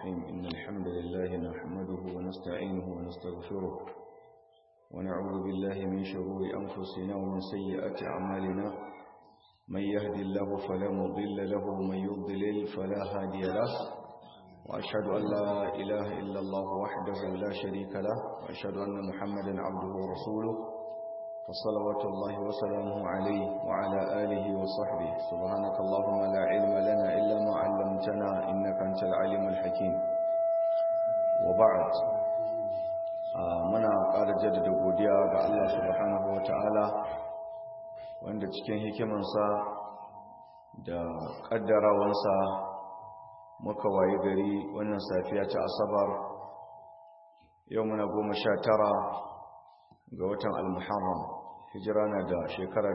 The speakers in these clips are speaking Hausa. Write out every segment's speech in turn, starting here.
الرحيم إن الحمد لله نحمده ونستعينه ونستغفره ونعوذ بالله من شرور أنفسنا ومن سيئات أعمالنا من يهدي الله فلا مضل له ومن يضلل فلا هادي له وأشهد أن لا إله إلا الله وحده لا شريك له وأشهد أن محمدا عبده ورسوله فصلوات الله وسلامه عليه وعلى آله وصحبه سبحانك اللهم لا علم لنا إلا ما علمتنا إنك أنت العليم الحكيم وبعد muna ƙara jaddada godiya ga Allah subhanahu wa ta'ala wanda cikin hikimansa da ƙaddarawansa muka waye gari wannan safiya ta asabar yau muna goma sha tara ga watan al-muharram hijira na da shekara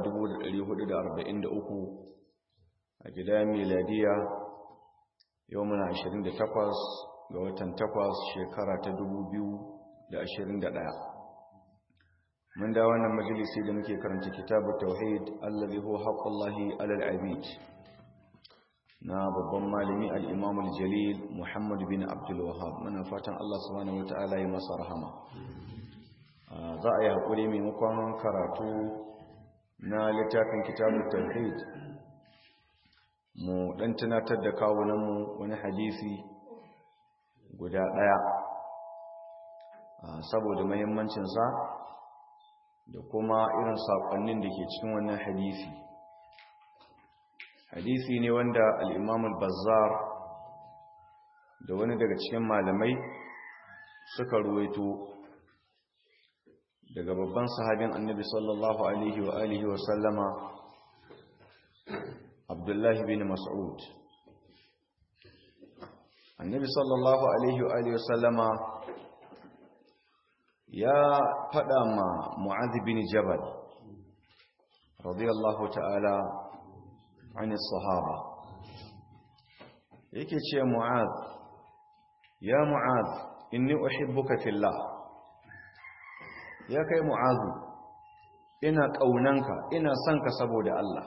1443 a gida miladiya yau muna 28 ga watan 8 shekara ta 2021 mun da wannan majalisi da muke karanta kitabu tauhid allazi huwa haqqullahi alal abid na babban malami al-imam al-jalil muhammad bin abdul wahhab muna fatan Allah subhanahu wataala ya masa rahama za a yi haƙuri maimakon karatu na littafin kitabun tauhid mu ɗan tunatar da kawunanmu wani hadisi guda ɗaya saboda mahimmancinsa da kuma irin saƙonnin da ke cikin wannan hadisi hadisi ne wanda al'imamul bazzar da wani daga cikin malamai suka ruwaito daga babban sahabin annabi sallallahu alaihi wa alihi wa sallama abdullahi bin mas'ud annabi sallallahu alaihi wa alihi wa sallama ya fada ma mu'adh bin jabal radiyallahu ta'ala an sahaba yake ce mu'adh ya mu'adh inni uhibbuka fillah ya kai mu'azu ina ƙaunanka ina son ka saboda Allah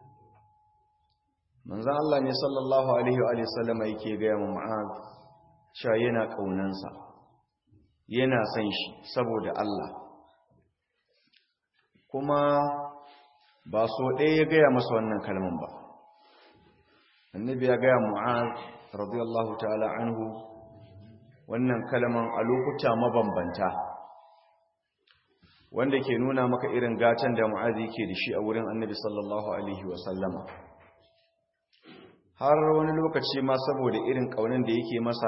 manzan Allah ne sallallahu alaihi wa sallama yake gaya mu mu'az cewa yana ƙaunansa yana son shi saboda Allah kuma ba so ɗaya ya gaya masa wannan kalman ba annabi ya gaya mu'az radiyallahu ta'ala anhu wannan kalman a lokuta mabambanta wanda ke nuna maka irin gatan da mu'azi ke da shi a wurin annabi sallallahu alaihi wasallama har wani lokaci ma saboda irin kaunin da yake masa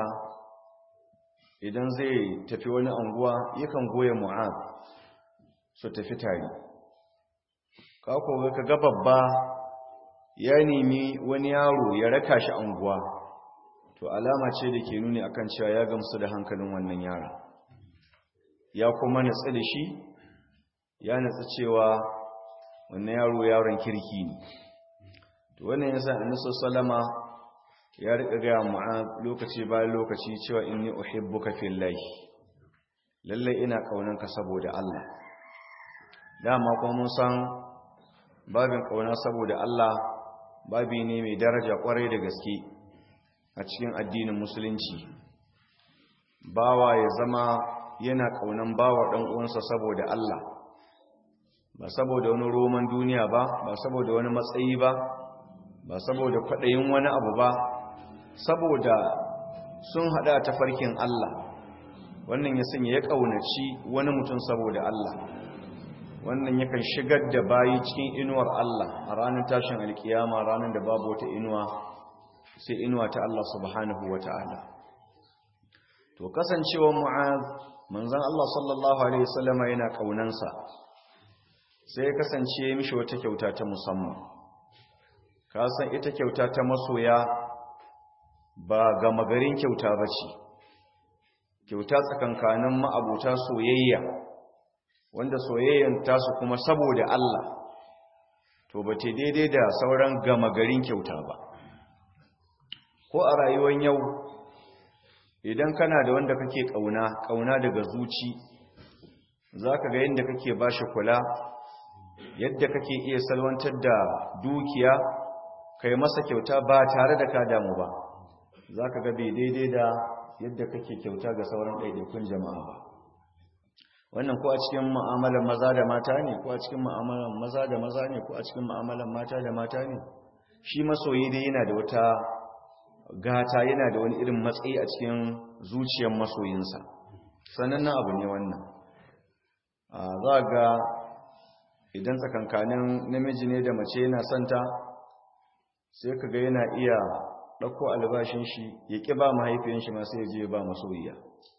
idan zai tafi wani anguwa yakan goya mu'az su tafi tare kako ka ga babba ya nemi wani yaro ya raka shi anguwa to alama ce da ke nuni akan cewa ya gamsu da hankalin wannan yara ya kuma natsa da shi ya natsa cewa wannan yaro yaron kirki ne to wannan yasa annabi sallama ya rika ga mu'az lokaci bayan lokaci cewa inni uhibbuka fillahi lalle ina kaunanka saboda Allah dama kuma mun san babin kauna saboda Allah babi ne mai daraja kwarai da gaske a cikin addinin musulunci bawa ya zama yana kaunan bawa dan uwansa saboda Allah ba saboda wani roman duniya ba ba saboda wani matsayi ba ba saboda kwaɗayin wani abu ba saboda sun haɗa ta farkin Allah wannan ya sanya ya ƙaunaci wani mutum saboda Allah wannan yakan shigar da bayi cikin inuwar Allah a ranar tashin alkiyama ranar da babu wata inuwa sai inuwa ta Allah subhanahu wa ta'ala to kasancewar mu'az manzon Allah sallallahu alaihi wasallama yana ƙaunansa sai ya kasance mishi wata kyauta ta musamman ka san ita kyauta ta masoya ba gama garin kyauta ba ce kyauta tsakankanin ma'abuta soyayya wanda soyayyan tasu kuma saboda Allah to ba ce daidai da sauran gama garin kyauta ba ko a rayuwar yau idan kana da wanda kake kauna kauna daga zuci zaka ga yadda kake bashi kula yadda kake iya salwantar da dukiya kai masa kyauta ba tare da ka damu ba za ka ga bai daidai da yadda kake kyauta ga sauran ɗaiɗaikun jama'a ba wannan ko a cikin mu'amalar maza da mata ne ko a cikin mu'amalar maza da maza ne ko a cikin mu'amalar mata da mata ne shi masoyi dai yana da wata gata yana da wani irin matsayi a cikin zuciyar masoyinsa sanannen abu ne wannan za ga idan tsakankanin namiji ne da mace yana santa sai ka ga yana iya ɗauko albashin shi ya ƙi ba mahaifiyan shi masu yaje ba masoyiya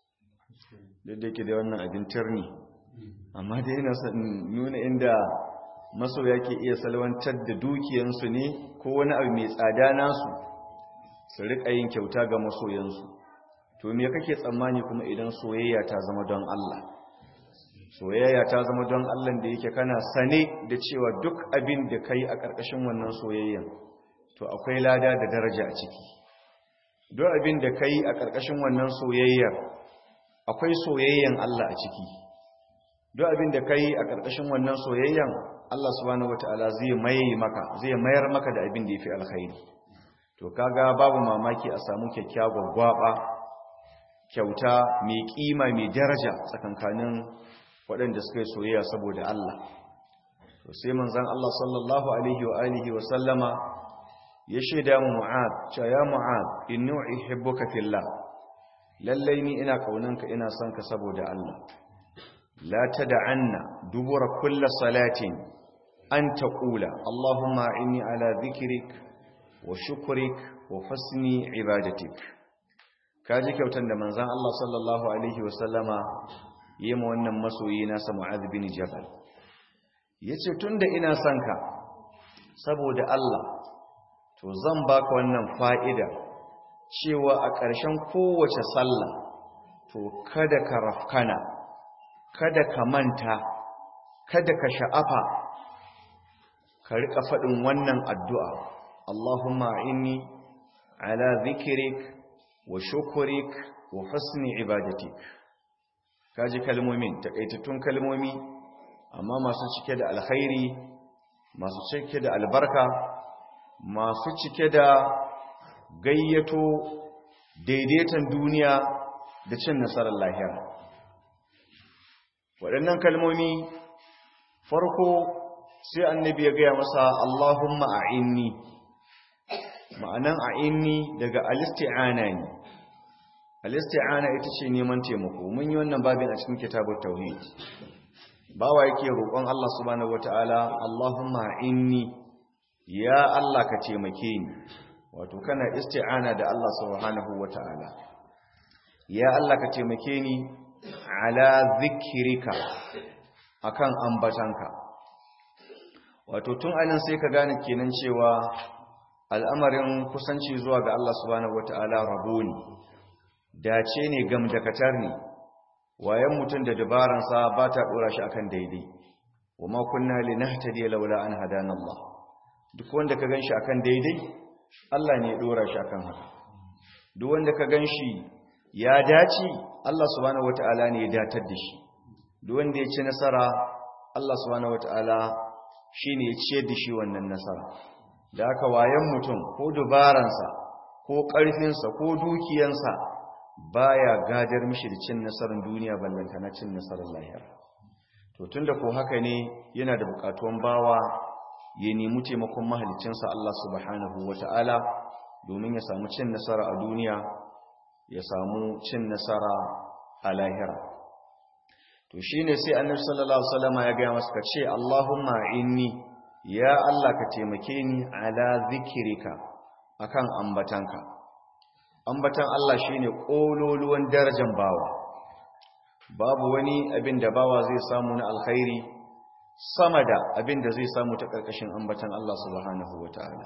duk da ke da wannan abin turni amma da yana nuna inda masoya ke iya salwantar da dukiyansu ne ko wani abu mai tsada nasu su riƙa yin kyauta ga masoyansu to me kake tsammani kuma idan soyayya ta zama don Allah soyayya ta zama don Allah da yake kana sane da cewa duk abin da kai a ƙarƙashin wannan soyayyan to akwai lada da daraja a ciki duk abin da kai a ƙarƙashin wannan soyayyar akwai soyayyan Allah a ciki duk abin da kai a ƙarƙashin wannan soyayyan Allah subhanahu wataala zai mai maka zai mayar maka da abin da yafi alkhairi to kaga babu mamaki a samu kyakkyawar gwaba kyauta mai kima mai daraja tsakankanin waɗanda suka yi soyayya saboda Allah to sai manzon Allah sallallahu alaihi wa alihi wa sallama ya shaida mu Mu'ad cewa ya Mu'ad inni uhibbuka fillah lallai ni ina kaunanka ina son ka saboda Allah la tad'anna dubura kulli salatin an taqula Allahumma inni ala dhikrik wa shukrik wa husni ibadatik kaji kyautan da manzon Allah sallallahu alaihi wa sallama yi ma wannan masoyi nasa Mu'adh bin Jabal yace tunda ina son ka saboda Allah to zan baka wannan fa'ida cewa a ƙarshen kowace sallah to kada ka rafkana kada ka manta kada ka sha'afa ka riƙa faɗin wannan addu'a Allahumma inni ala zikirik wa shukurik wa husni ibadatik kaji kalmomin takaitattun kalmomi amma masu cike da alkhairi masu cike da albarka masu cike da gayyato daidaiton duniya da cin nasarar lahira waɗannan kalmomi farko sai annabi ya gaya masa Allahumma a'inni ma'anan a'inni daga alisti'ana ne alisti'ana ita ce neman taimako mun yi wannan babin a cikin kitabut tauhid bawa yake roƙon Allah subhanahu wataala Allahumma a'inni ya Allah ka taimake ni wato kana isti'ana da Allah subhanahu wataala ya Allah ka taimake ni ala zikrika akan ambatanka wato tun anan sai ka gane kenan cewa al'amarin kusanci zuwa ga Allah subhanahu wataala rabo ne dace ne gamdakatar ne wayan mutum da dabaransa ba ta dora shi akan daidai wa ma kunna linahtadiya laula an hadana Allah duk wanda ka ganshi akan daidai Allah ne ya dora shi akan haka duk wanda ka ganshi ya dace Allah subhanahu wataala ne ya datar da shi duk wanda ya ci nasara Allah subhanahu wataala shine ya ciyar da shi wannan nasara da haka wayan mutum ko dubaransa ko ƙarfinsa ko dukiyansa baya gadar mishi da cin nasarar duniya ballanta na cin nasarar lahira to tunda ko haka ne yana da bukatuwan bawa ya nemi taimakon mahalicinsa Allah subhanahu wata'ala domin ya samu cin nasara a duniya ya samu cin nasara a lahira to shine sai annabi sallallahu alaihi wasallam ya ga masa kace Allahumma inni ya Allah ka taimake ni ala zikrika akan ambatanka ambatan Allah shine kololuwan darajar bawa babu wani abin da bawa zai samu na alkhairi sama da abin da zai samu ta karkashin ambatan Allah subhanahu wataala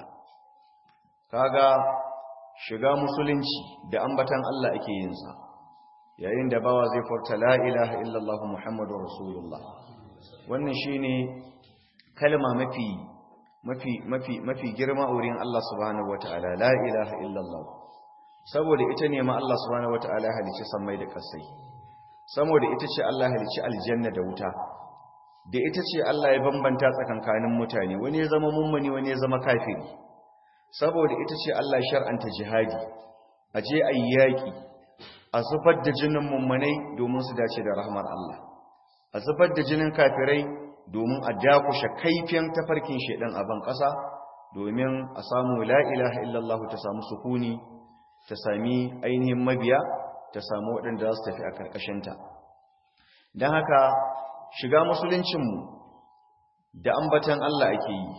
kaga shiga musulunci da ambatan Allah ake yin sa yayin da bawa zai furta la ilaha illallah muhammadur rasulullah wannan shine kalma mafi mafi mafi mafi girma wurin Allah subhanahu wataala la ilaha illallah saboda ita ne ma Allah subhanahu wataala ya halice sammai da kasai saboda ita ce Allah halice aljanna da wuta da ita ce Allah ya bambanta tsakankanin mutane wani ya zama mummuni wani ya zama kafiri saboda ita ce Allah ya shar'anta jihadi aje ayi yaki a zubar da jinin mummunai domin su dace da rahmar Allah a zubar da jinin kafirai domin a dakushe kaifin tafarkin shedan a ban ƙasa domin a samu la ilaha illallah ta samu sukuni ta sami ainihin mabiya ta samu waɗanda za su tafi a ƙarƙashinta don haka shiga musuluncinmu da ambatan Allah ake yi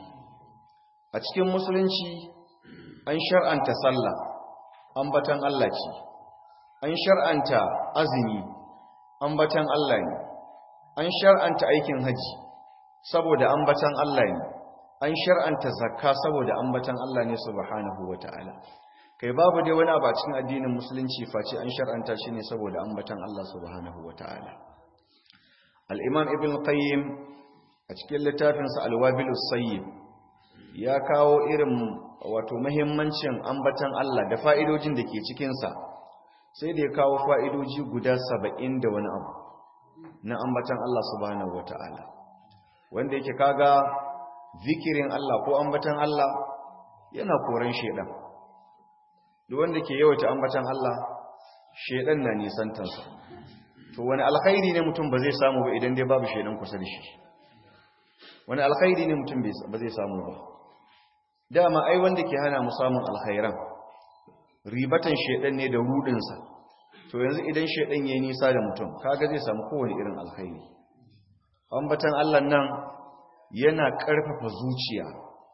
a cikin musulunci an shar'anta sallah ambatan Allah ce an shar'anta azumi ambatan Allah ne an shar'anta aikin haji saboda ambatan Allah ne an shar'anta zakka saboda ambatan Allah ne subhanahu wata'ala kai babu dai wani abu a cikin addinin musulunci face an shar'anta shi ne saboda ambatan Allah subhanahu wata'ala al-imam ibn qayyim a cikin littafinsa al-wabilus sayyid ya kawo irin wato muhimmancin ambatan Allah da fa'idojin da ke cikinsa sai da ya kawo fa'idoji guda saba'in da wani abu na ambatan Allah subhanahu wata'ala wanda yake kaga zikirin Allah ko ambatan Allah yana koren shedan duk wanda ke yawaita ambatan Allah shedan na nisantansa to wani alkhairi ne mutum ba zai samu ba idan dai babu shedan kusa da shi wani alkhairi ne mutum ba zai samu ba dama ai wanda ke hana mu samun alkhairan ribatan shedan ne da rudinsa to yanzu idan shedan yayi nisa da mutum kaga zai samu kowane irin alkhairi ambatan Allah nan yana karfafa zuciya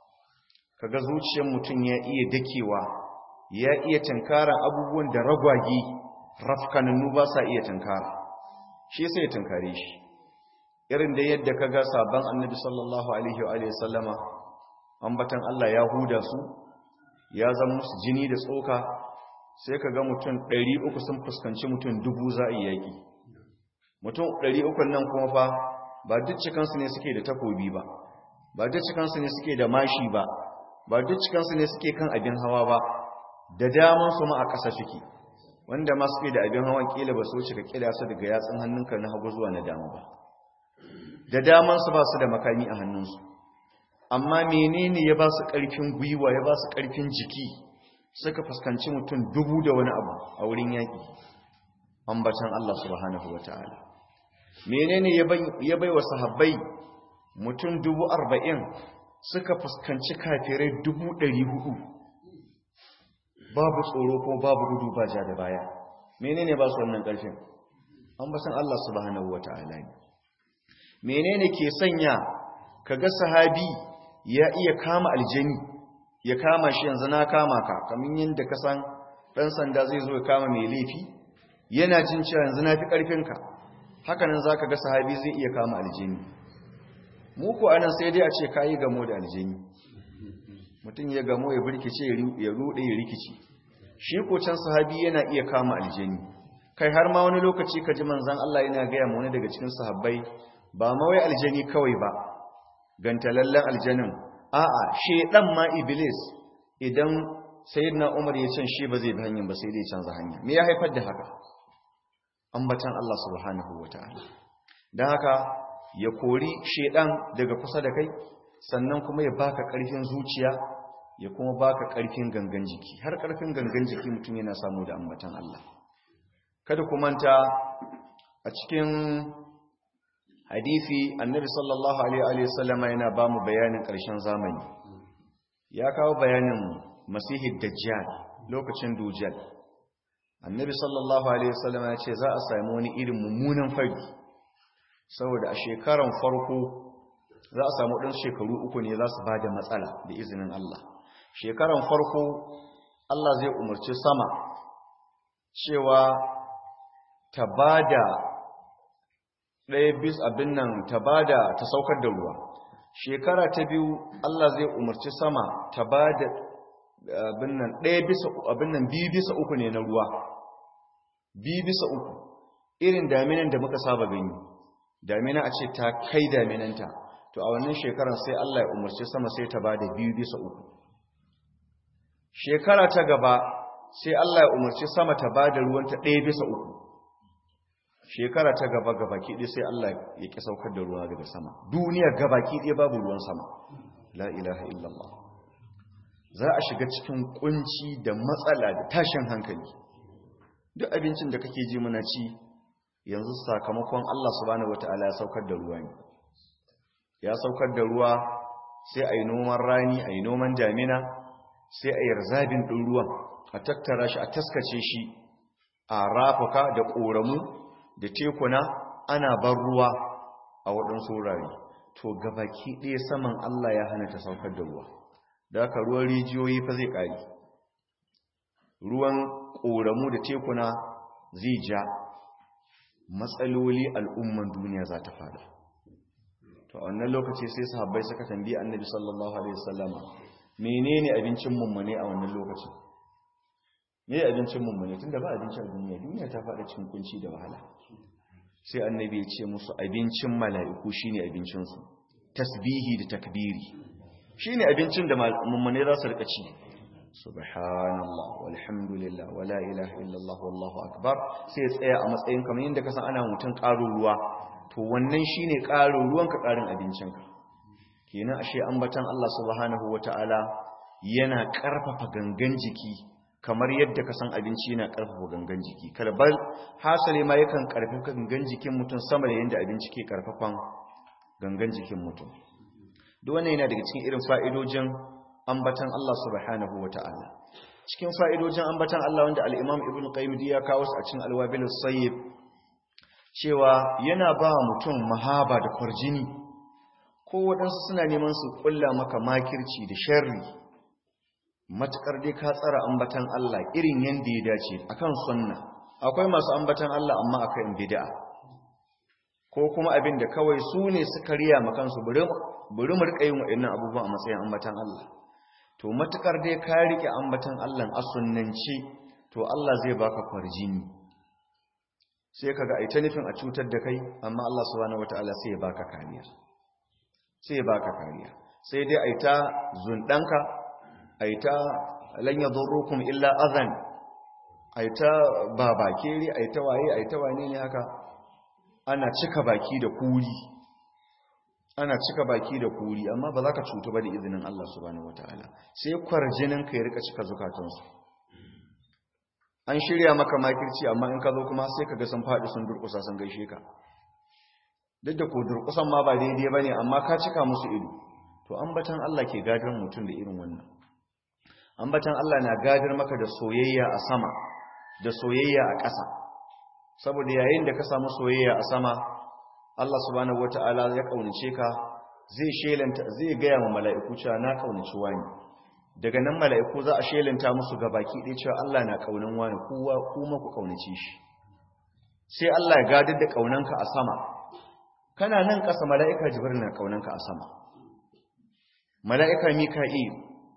kaga zuciyar mutum ya iya dakewa ya iya tankara abubuwan da ragwagi rafkanannu ba sa iya tankara shi sai ya tankare shi irin da yadda kaga sabon annabi sallallahu alaihi wa sallama ambatan Allah ya huda su ya zama musu jini da tsoka sai ka ga mutum 300 sun fuskanci mutum dubu za a yaƙi mutum 300 nan kuma fa ba duk cikansu ne suke da takobi ba ba duk cikansu ne suke da mashi ba ba duk cikansu ne suke kan abin hawa ba da daman su ma a ƙasa suke wanda ma suke da abin hawan kila ba su wuce ka kila su daga yatsun hannunka na hagu zuwa na dama ba da daman su ba su da makami a hannunsu amma menene ya ba su ƙarfin gwiwa ya ba su ƙarfin jiki suka fuskanci mutum dubu da wani abu a wurin yaƙi ambatan Allah subhanahu wata'ala menene ya bai wa sahabbai mutum dubu arba'in suka fuskanci kafirai dubu ɗari hudu babu tsoro ko babu gudu ba ja da baya menene ba su wannan ƙarfin ambatan Allah subhanahu wata'ala ne menene ke sanya kaga sahabi ya iya kama aljani ya kama shi yanzu na kama ka kamin yadda ka san ɗan sanda zai zo ya kama mai laifi yana jin cewa yanzu na fi ƙarfinka hakanan za ka ga sahabi zai iya kama aljani muku anan sai dai a ce ka yi gamo da aljani mutum ya gamo ya birkice ya ruɗe ya rikici shi ko can sahabi yana iya kama aljani kai har ma wani lokaci ka ji manzan Allah yana gaya ma wani daga cikin sahabbai ba mawai aljani kawai ba gantalallen aljanin a'a shedan ma iblis idan sayyidina umar ya can shi ba zai bi hanyar ba sai dai canza hanya me ya haifar da haka ambatan Allah subhanahu wataala dan haka ya kori shedan daga kusa da kai sannan kuma ya baka karfin zuciya ya kuma baka karfin gangan jiki har karfin gangan jiki mutum yana samu da ambatan Allah kada ku manta a cikin hadisi annabi sallallahu alaihi wasallama yana ba mu bayanin ƙarshen zamani ya kawo bayanin masihid dajjal lokacin dujjal annabi sallallahu alaihi wasallama ya ce za a sami wani irin mummunan fari saboda a shekaran farko za a samu ɗan shekaru uku ne za su ba da matsala da izinin Allah shekaran farko Allah zai umarci sama cewa ta ba da ɗaya bis abin nan ta bada ta saukar da ruwa shekara ta biyu Allah zai umarci sama ta bada abin nan ɗaya bisa abin nan biyu bisa uku ne na ruwa biyu bisa uku irin daminan da muka saba gani damina a ce ta kai daminanta to a wannan shekarar sai Allah ya umarci sama sai ta bada biyu bisa uku shekara ta gaba sai Allah ya umarci sama ta bada ruwanta ɗaya bisa uku shekara ta gaba gabaki ɗaya sai Allah ya ƙi saukar da ruwa daga sama duniya gabaki ɗaya babu ruwan sama la ilaha illallah za a shiga cikin kunci da matsala da tashin hankali duk abincin da kake ji muna ci yanzu sakamakon Allah subhanahu wataala ya saukar da ruwa ne ya saukar da ruwa sai a yi noman rani a yi noman damina sai a yi rizabin ɗin ruwan a tattara shi a taskace shi a rafuka da ƙoramu da tekuna ana ban ruwa a waɗansu wurare to gabaki ɗaya saman Allah ya hana ta saukar da ruwa da haka ruwan rijiyoyi fa zai ƙari ruwan ƙoramu da tekuna zai ja matsaloli al'umman duniya za ta fada to a wannan lokaci sai sahabbai suka tambayi annabi sallallahu alaihi wasallama menene abincin mummune a wannan lokacin me abincin mummune tunda ba abincin duniya duniya ta fada cikin kunci da wahala sai annabi ya ce musu abincin mala'iku shine abincin su tasbihi da takbiri shine abincin da mummune za su rika ci subhanallah walhamdulillah wala ilaha illallah wallahu akbar sai tsaya a matsayin kamar yadda ka san ana mutun ƙaro ruwa to wannan shine ƙarin ruwanka ƙarin abincinka kenan ashe ambatan Allah subhanahu wataala yana ƙarfafa gangan jiki kamar yadda ka san abinci yana ƙarfafa gangan jiki kalbal hasali ma yakan ƙarfafa gangan jikin mutum sama da yadda abinci ke ƙarfafan gangan jikin mutum duk wannan yana daga cikin irin fa'idojin ambatan Allah subhanahu wataala cikin fa'idojin ambatan Allah wanda al-Imam Ibn Qayyim ya kawo su a cikin Al-Wabil Sayyib cewa yana ba mutum mahaba da kwarjini ko waɗansu suna neman su ƙulla maka makirci da sharri matuƙar dai ka tsara ambatan Allah irin yadda ya dace akan sunna akwai masu ambatan Allah amma akan bid'a ko kuma abin da kawai su ne suka riya makansu bari mu rika yin waɗannan abubuwa a matsayin ambatan Allah to matuƙar dai ka rike ambatan Allah a sunnance to Allah zai baka kwarjini sai kaga ai ta nufin a cutar da kai amma Allah subhanahu wataala sai ya baka kariya sai ya baka kariya sai dai ai ta zundanka ai ta lan yadurrukum illa adhan ai ta babakere ai ta waye ai ta wane ne haka ana cika baki da kuri ana cika baki da kuri amma ba za ka cutu ba da izinin Allah subhanahu wataala sai kwarjinin ka ya rika cika zukatansu an shirya maka makirci amma in ka zo kuma sai ka ga sun faɗi sun durƙusa sun gaishe ka duk da ko durƙusan ma ba daidai ba ne amma ka cika musu ido to ambatan Allah ke gadar mutum da irin wannan ambatan Allah na gadar maka da soyayya a sama da soyayya a ƙasa saboda yayin da ka samu soyayya a sama Allah subhanahu wataala ya kaunace ka zai shelanta zai ga ma mala'iku cewa na kaunaci wani daga nan mala'iku za a shelanta musu ga baki ɗaya cewa Allah na ƙaunin wani kowa kuma ku ƙaunace shi sai Allah ya gadar da ƙaunanka a sama kana nan ƙasa mala'ika jibril na ƙaunanka a sama mala'ika mika'il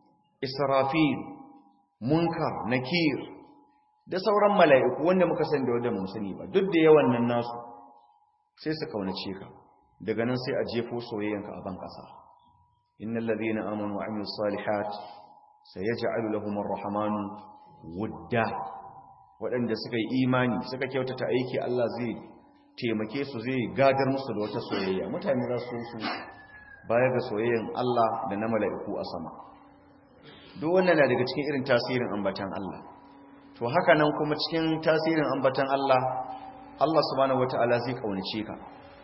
israfil munkar nakir da sauran mala'iku wanda muka san da wanda mun sani ba duk da yawan nan nasu sai su ƙaunace ka daga nan sai a jefo soyayyanka a ban ƙasa innal ladhina amanu wa amilus salihat sayaj'alu lahum ar-rahmanu wudda waɗanda suka yi imani suka kyautata aiki Allah zai taimake su zai gadar musu da wata soyayya mutane za su su baya ga soyayyan Allah da na mala'iku a sama duk wannan na daga cikin irin tasirin ambatan Allah to haka nan kuma cikin tasirin ambatan Allah Allah subhanahu wata'ala zai kaunace ka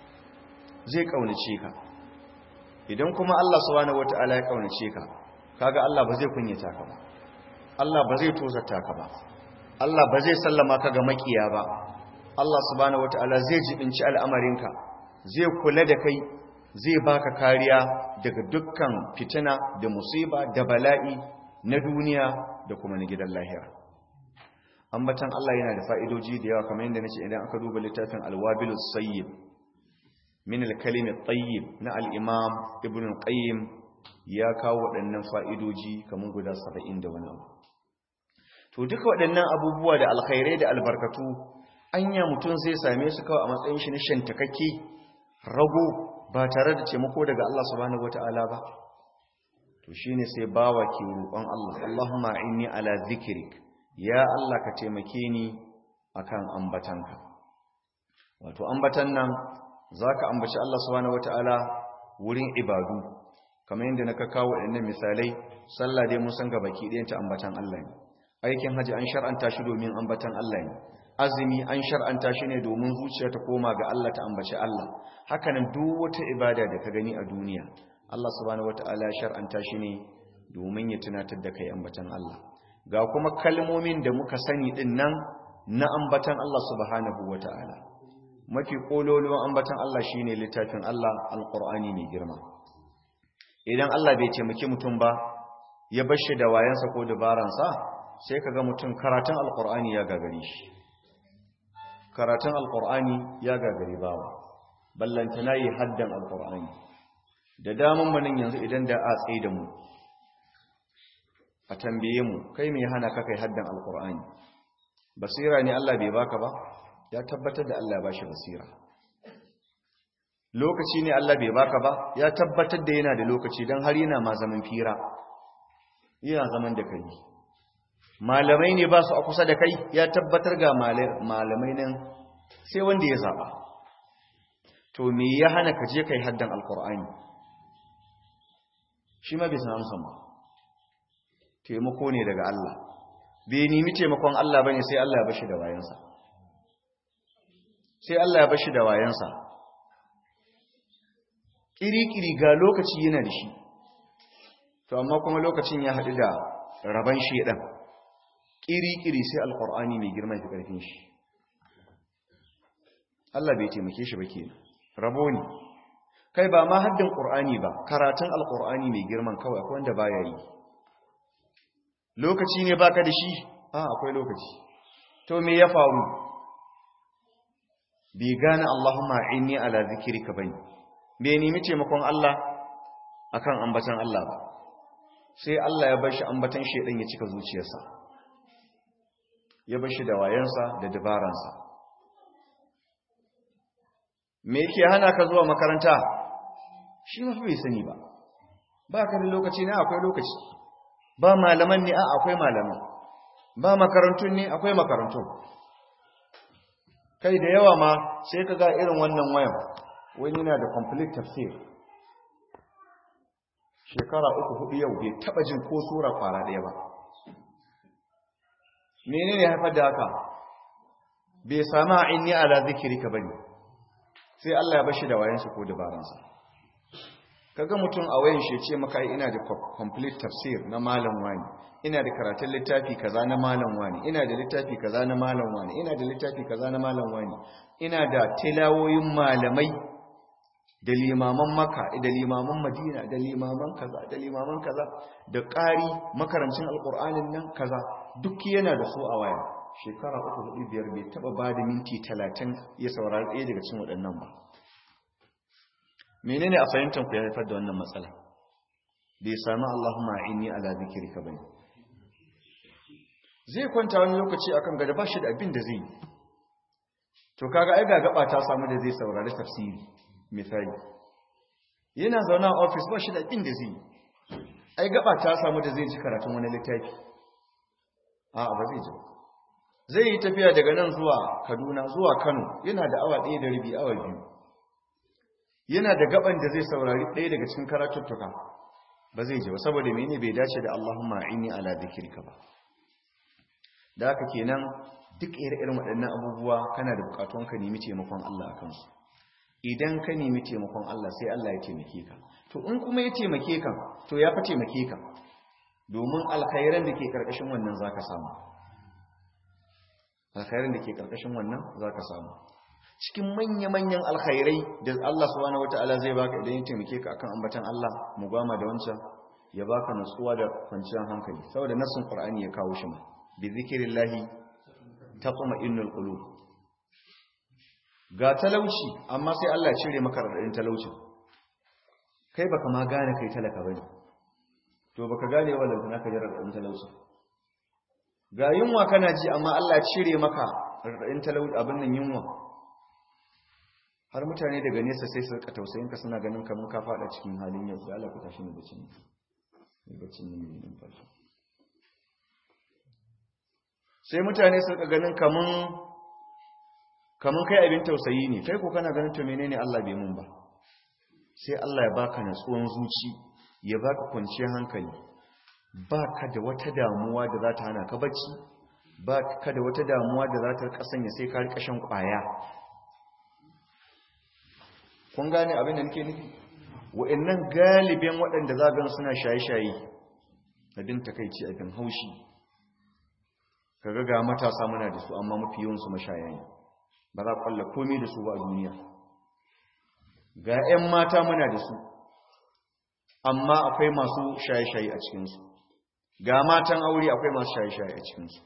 zai kaunace ka idan kuma Allah subhanahu wata'ala ya kaunace ka kaga Allah ba zai kunyata ka ba Allah ba zai tozarta ka ba Allah ba zai sallama ka ga makiya ba Allah subhanahu wataala zai jibinci al'amarinka zai kula da kai zai baka kariya daga dukkan fitina da musiba da bala'i na duniya da kuma na gidan lahira ambatan Allah yana da fa'idoji da yawa kamar yadda nace idan aka duba littafin al-wabilus sayyib min al-kalim at-tayyib na al-imam ibn al-qayyim ya kawo waɗannan fa'idoji kamar guda saba'in da wani abu. To, duka waɗannan abubuwa da alkhairai da albarkatu, anya mutum zai same su kawai a matsayin shi na shantakakke, rago ba tare da taimako daga Allah subhanahu wata'ala ba? To, shi ne sai bawa ke roƙon Allah, Allahumma inni ala zikirik, ya Allah ka taimake ni a kan ambatanka. Wato, ambatan nan za ka ambaci Allah subhanahu wata'ala wurin ibadu, kamar yadda na kawo waɗannan misalai sallah dai mun san ga baki ɗayan ta ambatan Allah ne aikin haji an shar'anta shi domin ambatan Allah ne azumi an shar'anta shi ne domin zuciya ta koma ga Allah ta ambaci Allah hakanan duk wata ibada da ka gani a duniya Allah subhanahu wataala ya shar'anta shi ne domin ya tunatar da kai ambatan Allah ga kuma kalmomin da muka sani din nan na ambatan Allah subhanahu wataala mafi kololuwan ambatan Allah shine littafin Allah alqur'ani mai girma idan Allah bai taimaki mutum ba ya bar shi da wayansa ko dabaransa sai kaga mutum karatun alqur'ani ya gagare shi karatun alqur'ani ya gagare bawa ballantana yi haddan alqur'ani da daman manin yanzu idan da a tsaye da mu a tambaye mu kai mai hana ka kai haddan alqur'ani basira ne Allah bai baka ba ya tabbatar da Allah ya bashi basira lokaci ne Allah bai baka ba ya tabbatar da yana da lokaci don har yana ma zaman fira yana zaman da kai malamai ne ba su a kusa da kai ya tabbatar ga malamai nan sai wanda ya zaba to me ya hana ka je kai haddan alkur'ani shi ma bai san amsan ba taimako ne daga Allah bai nemi taimakon Allah bane sai Allah ya bashi da wayansa sai Allah ya bashi da wayansa kiri-kiri ga lokaci yana da shi to amma kuma lokacin ya haɗu da raban shedan kiri-kiri sai alkur'ani mai girma fi ƙarfin shi Allah bai taimake shi ba kenan rabo ne kai ba ma haddin qur'ani ba karatun alkur'ani mai girman kawai akwai wanda baya yi lokaci ne baka da shi a akwai lokaci to me ya faru bai gane Allahumma inni ala zikrika bane bai nemi taimakon Allah akan ambatan Allah ba sai Allah ya bar shi ambatan shedan ya cika zuciyarsa ya bar shi da wayansa da dabaransa me yake hana ka zuwa makaranta shi mafi bai sani ba ba ka da lokaci ne akwai lokaci ba malaman ne a akwai malaman ba makarantun ne akwai makarantun kai da yawa ma sai ka ga irin wannan wayan wani yana da complete tafsir shekara uku hudu yau bai taba jin ko sura kwara daya ba menene haifar da haka bai sama inni ala zikrika bane sai Allah ya bashi da wayansa ko dabaransa kaga mutum a wayan shi ce maka ina da complete tafsir na malam wani ina da karatun littafi kaza na malam wani ina da littafi kaza na malam wani ina da littafi kaza na malam wani ina da tilawoyin malamai da limaman maka da limaman madina da limaman kaza da limaman kaza da ƙari makarancin alƙur'anin nan kaza duk yana da su a waya shekara uku hudu biyar bai taba ba da minti talatin ya saurari ɗaya daga cikin waɗannan ba menene a fahimtar ku ya haifar da wannan matsala bai sami Allahumma inni ala zikrika bane zai kwanta wani lokaci akan gada ba shi da abin da zai yi to kaga ai ga gaba ta samu da zai saurari tafsiri misali yana zaune a ofis ba shi da abin da zai yi ai gaba ta samu da zai ji karatun wani littafi a ba zai ji zai yi tafiya daga nan zuwa Kaduna zuwa Kano yana da awa ɗaya da rabi awa biyu yana da gaban da zai saurari ɗaya daga cikin karatuttuka ba zai ji ba saboda mene bai dace da Allahumma inni ala dhikrika ba da haka kenan duk ire-iren waɗannan abubuwa kana da bukatun ka nemi taimakon Allah a kansu idan ka nemi taimakon Allah sai Allah ya taimake ka to in kuma ya taimake ka to ya fa taimake ka domin alkhairan da ke karkashin wannan zaka samu alkhairan da ke karkashin wannan zaka samu cikin manya-manyan alkhairai da Allah subhanahu wataala zai baka idan ya taimake ka akan ambatan Allah mu gama da wancan ya baka nutsuwa da kwanciyar hankali saboda nassin Qur'ani ya kawo shi ma bi zikrillahi taqma'innul qulub ga talauci amma sai Allah ya cire maka radadin talaucin kai baka ma gane kai talaka bane to baka gane wannan kana ka jira radadin talauci ga yunwa kana ji amma Allah ya cire maka radadin talauci abin nan yunwa har mutane daga nesa sai su rika tausayin ka suna ganin kamar ka fada cikin halin yau sai Allah ku tashi ne bacin ne bacin ne mai numfashi sai mutane su rika ganin kaman kaman kai abin tausayi ne kai ko kana ganin to menene Allah bai mun ba sai Allah ya baka natsuwan zuci ya baka kwanciyar hankali baka da wata damuwa da za ta hana ka bacci ba ka da wata damuwa da za ta rika sanya sai ka rika shan kwaya kun gane abin da nake nufi wa'annan galibin waɗanda za gan suna shaye-shaye abin takaici abin haushi kaga ga matasa muna da su amma mafi yawansu mashaya ne ba za kwalla komai da su ba a duniya ga 'yan mata muna da su amma akwai masu shaye-shaye a cikinsu ga matan aure akwai masu shaye-shaye a cikinsu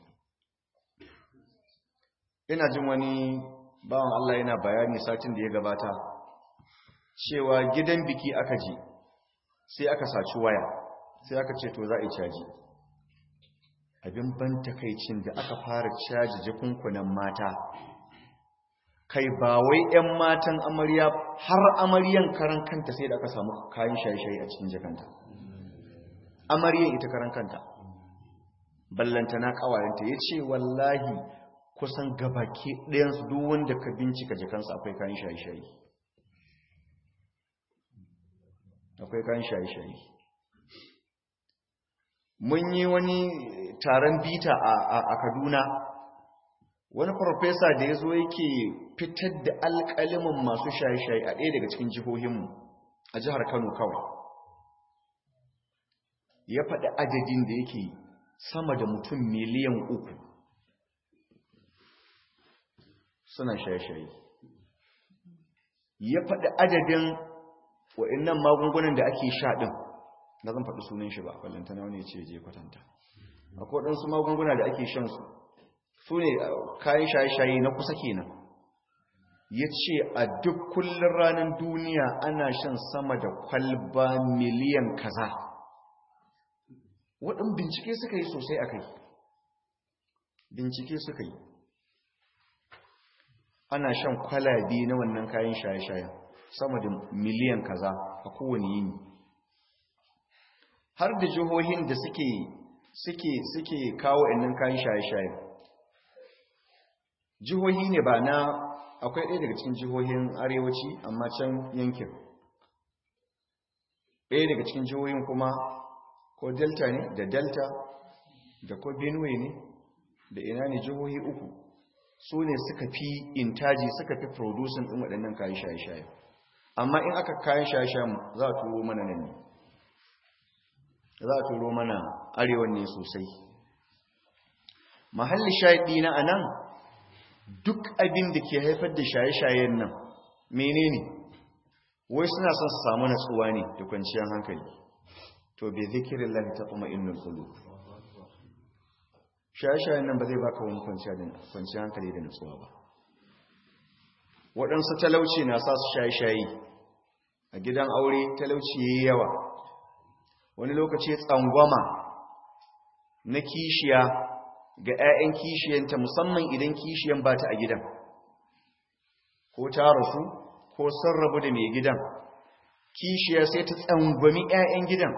ina jin wani bawan Allah yana bayani satin da ya gabata cewa gidan biki aka je sai aka saci waya sai aka ce to za a yi caji abin ban takaicin da aka fara caji jikunkunan mata kai ba wai 'yan matan amarya har amaryan karan kanta sai da aka samu kayan shaye-shaye a cikin jakanta amaryan ita karan kanta ballanta na kawayenta ya ce wallahi kusan gabaki ɗayansu duk wanda ka bincika jakansa akwai kayan shaye-shaye akwai kayan shaye-shaye mun yi wani taron bita a kaduna wani farfesa da ya zo yake fitar da alƙalimin masu shaye-shaye a ɗaya daga cikin jihohinmu a jihar kano kawai ya faɗi adadin da yake sama da mutum miliyan uku suna shaye-shaye ya faɗi adadin wa'innan magungunan da ake sha ɗin na zan faɗi sunan shi ba ballantana wani ce je kwatanta akwai waɗansu magunguna da ake shan su su ne kayan shaye-shaye na kusa kenan ya ce a duk kullum ranar duniya ana shan sama da kwalba miliyan kaza waɗin bincike suka yi sosai a kai bincike suka yi ana shan kwalabi na wannan kayan shaye-shayen sama da miliyan kaza a kowane yini har da jihohin da suke suke suke kawo innan kayan shaye-shaye jihohi ne ba na akwai ɗaya daga cikin jihohin arewaci amma can yankin ɗaya daga cikin jihohin kuma ko delta ne da delta da ko benue ne da ina ne jihohi uku su ne suka fi intaji suka fi producing ɗin waɗannan kayan shaye-shaye amma in aka kayan shaye-shayen za a turo mana nan ne za a turo mana arewan ne sosai mahalli shaɗi na anan duk abin da ke haifar da shaye-shayen nan menene wai suna son su samu natsuwa ne da kwanciyar hankali to bai zikirin lafi ta kuma innul kulu shaye-shayen nan ba zai baka wani kwanciyar hankali da natsuwa ba waɗansu talauci na sa su shaye-shaye a gidan aure talauci ya yi yawa wani lokaci tsangwama na kishiya ga 'ya'yan kishiyanta musamman idan kishiyan ba ta a gidan ko ta rasu ko sun rabu da mai gidan kishiya sai ta tsangwami 'ya'yan gidan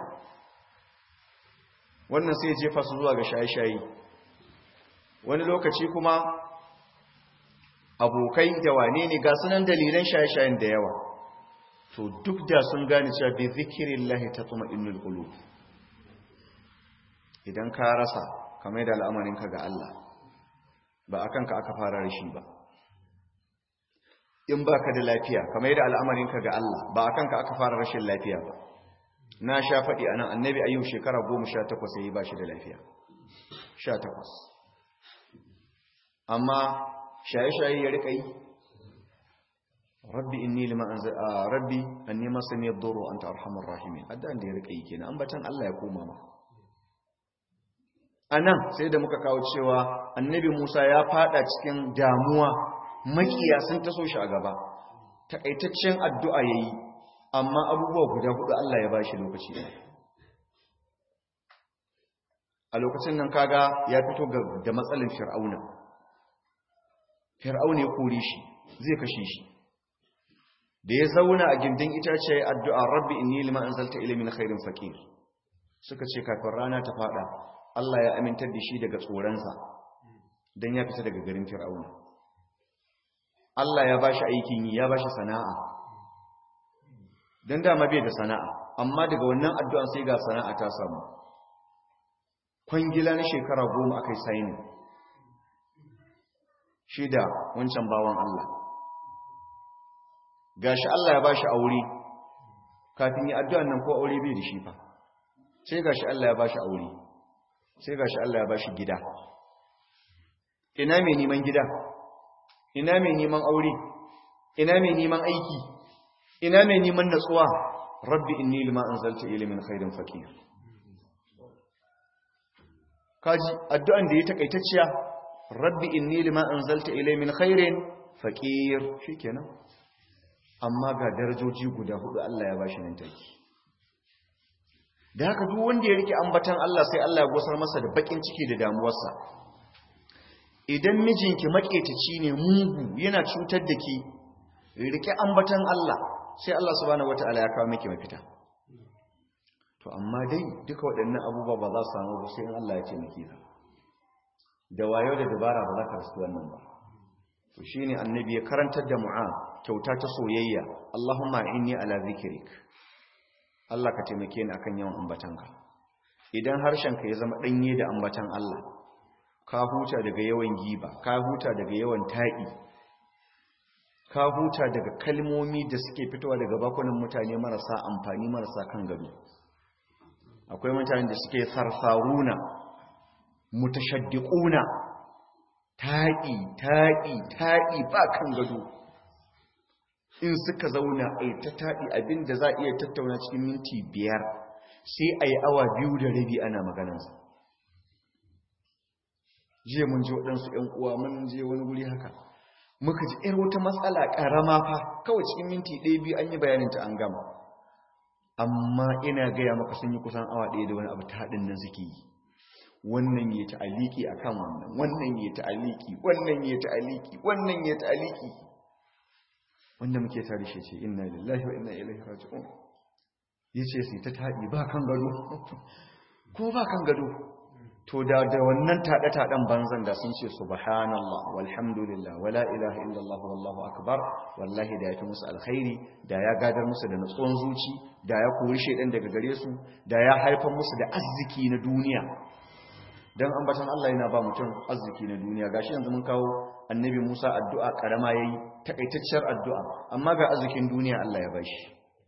wannan sai jefa su zuwa ga shaye-shaye wani lokaci kuma abokai da wane ne ga sunan dalilan shaye-shayen da yawa to duk da sun gane cewa bi zikirin lahi ta tsuma innul qulub idan ka rasa kamar da al'amarinka ga Allah ba a kanka aka fara rashi ba in ba ka da lafiya kamar da al'amarinka ga Allah ba a kanka aka fara rashin lafiya ba na sha faɗi a nan annabi ayyub shekara goma sha takwas ya yi ba shi da lafiya sha takwas amma shaye-shaye ya riƙa yi rabbi inni lima anzal rabbi anni masani ad-durru anta arhamur rahimin addan da ya riƙa yi kenan ambatan Allah ya koma ma anan sai da muka kawo cewa annabi Musa ya fada cikin damuwa makiya sun taso shi a gaba takaitaccen addu'a yayi amma abubuwa guda hudu Allah ya bashi lokaci a lokacin nan kaga ya fito da matsalin fir'auna fir'auna ya kore shi zai kashe shi da ya zauna a gindin itace addu'a rabbi inni lima anzalta ilayya min khairin faqir suka ce kafin rana ta fada Allah ya amintar da shi daga tsoronsa don ya fita daga garin fir'auna Allah ya bashi aikin yi ya bashi sana'a don dama bai da sana'a amma daga wannan addu'an sai ga sana'a ta samu kwangila na shekara goma aka yi saini shi da wancan bawan Allah gashi Allah ya bashi aure kafin yi addu'an nan ko aure bai da shi fa sai gashi Allah ya bashi aure sai gashi Allah ya bashi gida ina mai neman gida ina mai neman aure ina mai neman aiki ina mai neman natsuwa rabbi inni lima anzalta ilayya min khairin fakir kaji addu'an da ya takaitacciya rabbi inni lima anzalta ilayya min khairin fakir shikenan amma ga darajoji guda hudu Allah ya bashi nan take da haka duk wanda ya rike ambatan Allah sai Allah ya gosar masa da bakin ciki da damuwarsa idan mijinki maketaci ne mugu yana cutar da ki rike ambatan Allah sai Allah subhanahu wataala ya kawo miki mafita to amma dai duka waɗannan abubuwa ba za su samu ba sai in Allah ya ce miki ka da wayo da dabara ba za ka rasu wannan ba to shine annabi ya karantar da mu'a kyauta ta soyayya Allahumma inni ala zikrik Allah ka taimake ni akan yawan ambatanka idan harshenka ya zama danye da ambatan Allah ka huta daga yawan giba ka huta daga yawan taɗi ka huta daga kalmomi da suke fitowa daga bakunan mutane marasa amfani marasa kan gado akwai mutane da suke sarsaruna mutashaddiquna taɗi taɗi taɗi ba kan gado in suka zauna a ta taɗi abinda za a iya tattauna cikin minti biyar sai a yi awa biyu da rabi ana maganansa jiya mun ji waɗansu ‘yan uwa mun je wani wuri haka muka ji ‘yar wata matsala ƙarama fa kawai cikin minti ɗaya biyu an yi bayaninta an gama amma ina gaya maka sun yi kusan awa ɗaya da wani abu ta haɗin nan suke yi wannan ya ta'aliki a kan wannan wannan ya ta'aliki wannan ya ta'aliki wannan ya ta'aliki wanda muke tare shi ce inna lillahi wa inna ilaihi raji'un yace sai ta taɗi ba kan gado ko ba kan gado to da da wannan taɗe-taɗen banzan da sun ce subhanallah walhamdulillah wala ilaha illallah wallahu akbar wallahi da ya fi musu alkhairi da ya gadar musu da natsuwan zuci da ya kori shaidan daga gare su da ya haifar musu da arziki na duniya dan ambatan Allah yana ba mutum arziki na duniya gashi yanzu mun kawo annabi Musa addu'a karama yayi takaitacciyar addu'a amma ga arzikin duniya Allah ya bashi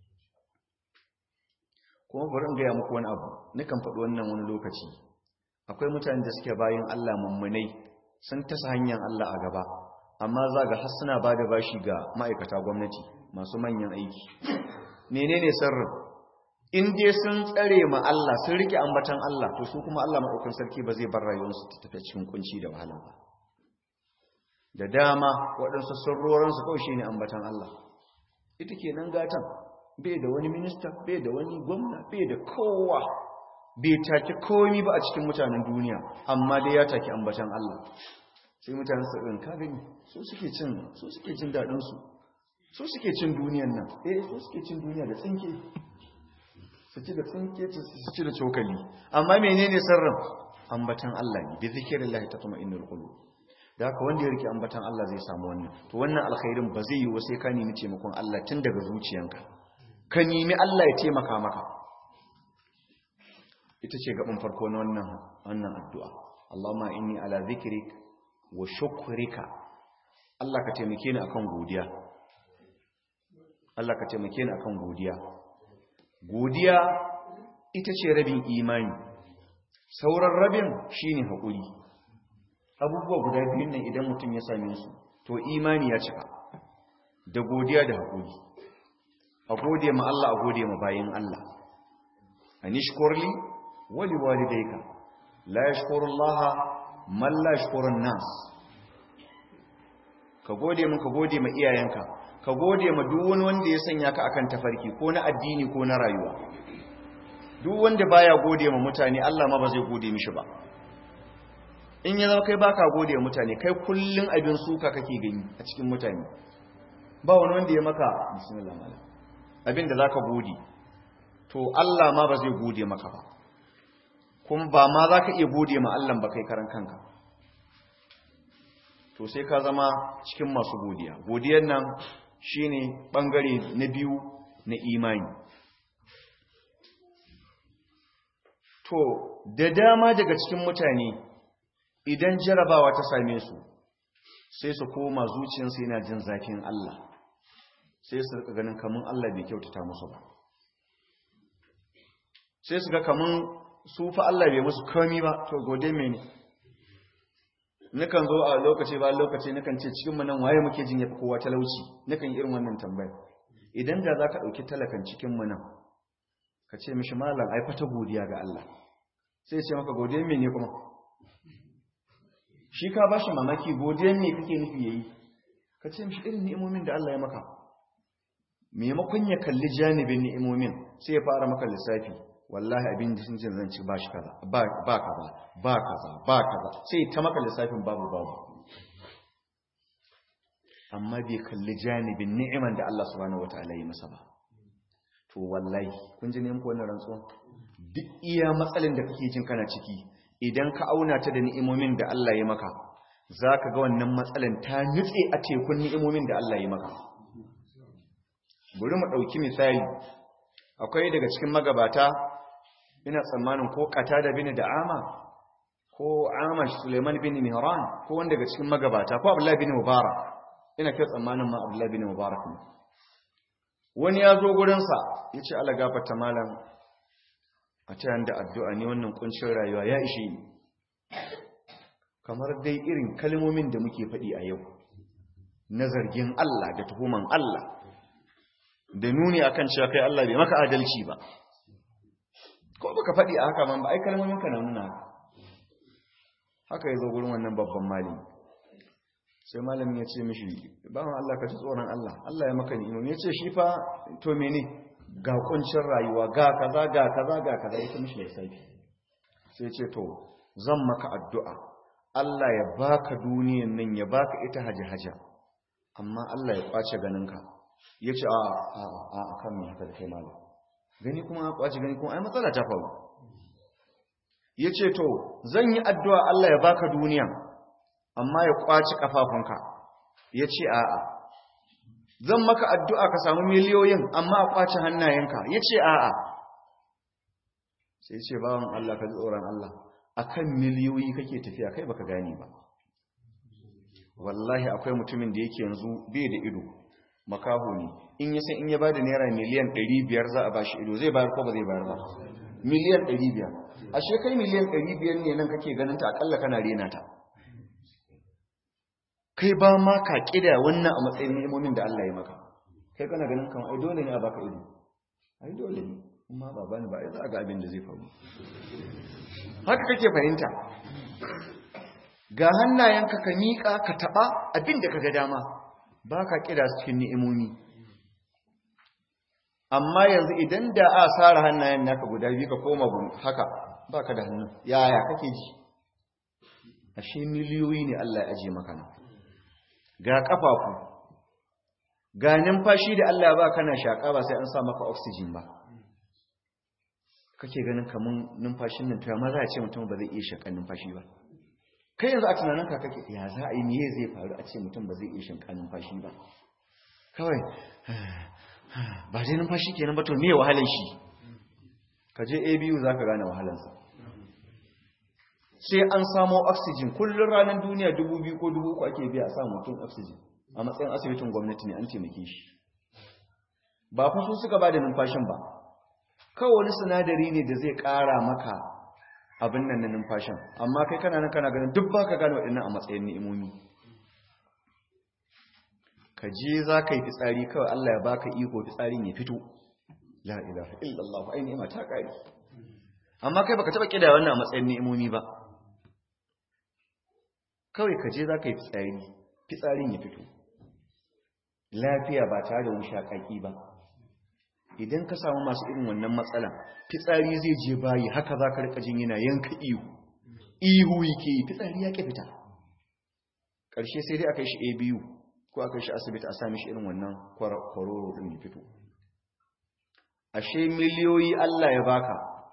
kuma bari in ga muku wani abu nikan faɗi wannan wani lokaci akwai mutane da suke bayan Allah mummunai sun tasa hanyar Allah a gaba amma za ga har suna ba da bashi ga ma'aikata gwamnati masu manyan aiki menene sirrin in dai sun tsare ma Allah sun rike ambatan Allah to su kuma Allah madaukakin sarki ba zai bar rayuwarsu ta tafi cikin kunci da wahala ba da dama waɗansu sirrorinsu kawai shine ambatan Allah ita kenan gatan bai da wani minista bai da wani gwamna bai da kowa bai take komi ba a cikin mutanen duniya amma dai ya take ambatan Allah sai mutanen su ɗin ka gani su suke cin su suke jin daɗin su su suke cin duniyan nan eh su suke cin duniya da tsinke su ci da tsinke su ci da cokali amma menene sirrin ambatan Allah ne bi zikrillah tatma'innul qulub da haka wanda ya rike ambatan Allah zai samu wannan to wannan alkhairin ba zai yi wa sai ka nemi taimakon Allah tun daga zuciyanka ka nemi Allah ya taimaka maka ita ce gaban farko na wannan wannan addu'a Allahumma inni ala zikrik wa shukrika Allah ka taimake ni akan godiya Allah ka taimake ni akan godiya godiya ita ce rabin imani sauran rabin shine hakuri abubuwa guda biyun nan idan mutum ya same su to imani ya cika da godiya da hakuri a gode ma Allah a gode ma bayin Allah anishkurli wali walidayka la yashkurullaha man la yashkurun nas ka gode mun ka gode ma iyayenka ka gode ma duk wani wanda ya sanya ka akan tafarki ko na addini ko na rayuwa duk wanda baya gode ma mutane Allah ma ba zai gode mishi ba in ya zama kai baka gode ma mutane kai kullun abin suka kake gani a cikin mutane ba wani wanda ya maka bismillah malam abin da zaka gode to Allah ma ba zai gode maka ba kuma ba ma zaka iya gode ma Allah ba kai karan kanka to sai ka zama cikin masu godiya godiyar nan shine bangare na biyu na imani to da dama daga cikin mutane idan jarabawa ta same su sai su koma zuciyarsu yana jin zafin Allah sai su rika ganin kamun Allah bai kyautata musu ba sai su ga kamun su fa Allah bai musu komi ba to gode mene nukan zo a lokaci ba lokaci nukan ce cikin mu nan waye muke jin yafi kowa talauci nukan irin wannan tambaya idan da zaka dauki talakan cikin mu nan ka ce mishi malam ai fata godiya ga Allah sai ce maka godiya mene kuma shi ka bashi mamaki godiya me kake nufi yayi ka ce mishi irin ni'imomin da Allah ya maka maimakon ya kalli janibin ni'imomin sai ya fara maka lissafi wallahi abin da sun ce zan ci ba shi kaza ba kaza ba kaza ba kaza sai ta maka lissafin babu babu amma bai kalli janibin ni'iman da Allah subhanahu wataala ya masa ba to wallahi kun ji ne muku wannan rantsuwa duk iya matsalin da kake jin kana ciki idan ka auna ta da ni'imomin da Allah ya maka zaka ga wannan matsalin ta nutse a tekun ni'imomin da Allah ya maka bari mu dauki misali akwai daga cikin magabata ina tsammanin ko da bin da'ama ko amash suleiman bin mihran ko wanda daga cikin magabata ko abdullahi bin mubarak ina kai tsammanin ma abdullahi bin mubarak ne wani ya zo gurinsa ya ce ala gafarta malam a ta yanda addu'a ne wannan kuncin rayuwa ya ishe ni kamar dai irin kalmomin da muke faɗi a yau na zargin Allah da tuhuman Allah da nuni akan cewa kai Allah bai maka adalci ba ko baka faɗi a haka man ba ai kalmomin ka na nuna haka yazo gurin wannan babban malami sai malamin ya ce mishi bawan Allah ka ji tsoron Allah Allah ya maka ni'ima ya ce shi fa to mene ga kuncin rayuwa ga kaza ga kaza ga kaza ya ce mishi lissafi sai ce to zan maka addu'a Allah ya baka duniyan nan ya baka ita haja-haja amma Allah ya kwace ganinka ya ce a a a kan mai haka da kai malam gani kuma a kwace gani kuma ai matsala ta faru ya ce to zan yi addu'a Allah ya baka duniya amma ya kwace kafafunka ya ce a a zan maka addu'a ka samu miliyoyin amma a kwace hannayenka ya ce a a sai ce bawan Allah ka ji tsoron Allah akan miliyoyi kake tafiya kai baka gane ba wallahi akwai mutumin da yake yanzu bai da ido makaho ne in ya san in ya bada naira miliyan 500 za a bashi ido zai bayar ko ba zai bayar ba miliyan 500 ashe kai miliyan 500 ne nan kake ganin ta akalla kana rena ta kai ba ma ka kida wannan a matsayin ni'imomin da Allah ya maka kai kana ganin kan ai dole ne a baka ido ai dole ne amma ba bani ba ai za a ga abin da zai faru haka kake fahimta ga hannayenka ka miƙa ka taɓa abin da ka ga dama ba ka ƙira su cikin ni'imomi amma yanzu idan da a tsara hannayen naka guda biyu ka koma haka ba ka da hannu yaya kake ji ashe miliyoyi ne Allah ya aje maka nan ga ƙafafu ga numfashi da Allah ba kana shaƙa ba sai an sa maka oxygen ba kake ganin kamun numfashin nan to amma za a ce mutum ba zai iya shaƙan numfashi ba kai yanzu a tunaninka kake ya za a yi miye zai faru a ce mutum ba zai iya shinka numfashi ba kawai ba zai numfashi kenan ba to me wahalar shi ka je abu za ka gane wahalarsa sai an samo oxygen kullum ranar duniya dubu biyu ko dubu uku ake biya a samun mutum oxygen a matsayin asibitin gwamnati ne an taimake shi ba fa su suka ba da numfashin ba kawai wani sinadari ne da zai ƙara maka abin nan na numfashin amma kai kana nan kana ganin duk baka gane waɗannan a matsayin ni'imomi ka je za ka yi fitsari kawai Allah ya baka iko fitsarin ya fito la ilaha illallah ai ni'ima ta kare amma kai baka taba kida wannan a matsayin ni'imomi ba kawai ka je za ka yi fitsari fitsarin ya fito lafiya ba tare da wushakaki ba idan ka samu masu irin wannan matsala fitsari zai je bayi haka za ka rika jin yana yanka ihu ihu yake yi fitsari ya ke fita ƙarshe sai dai aka yi shi abu ko aka yi shi asibiti a sami shi irin wannan kwaroro ɗin ya fito ashe miliyoyi Allah ya baka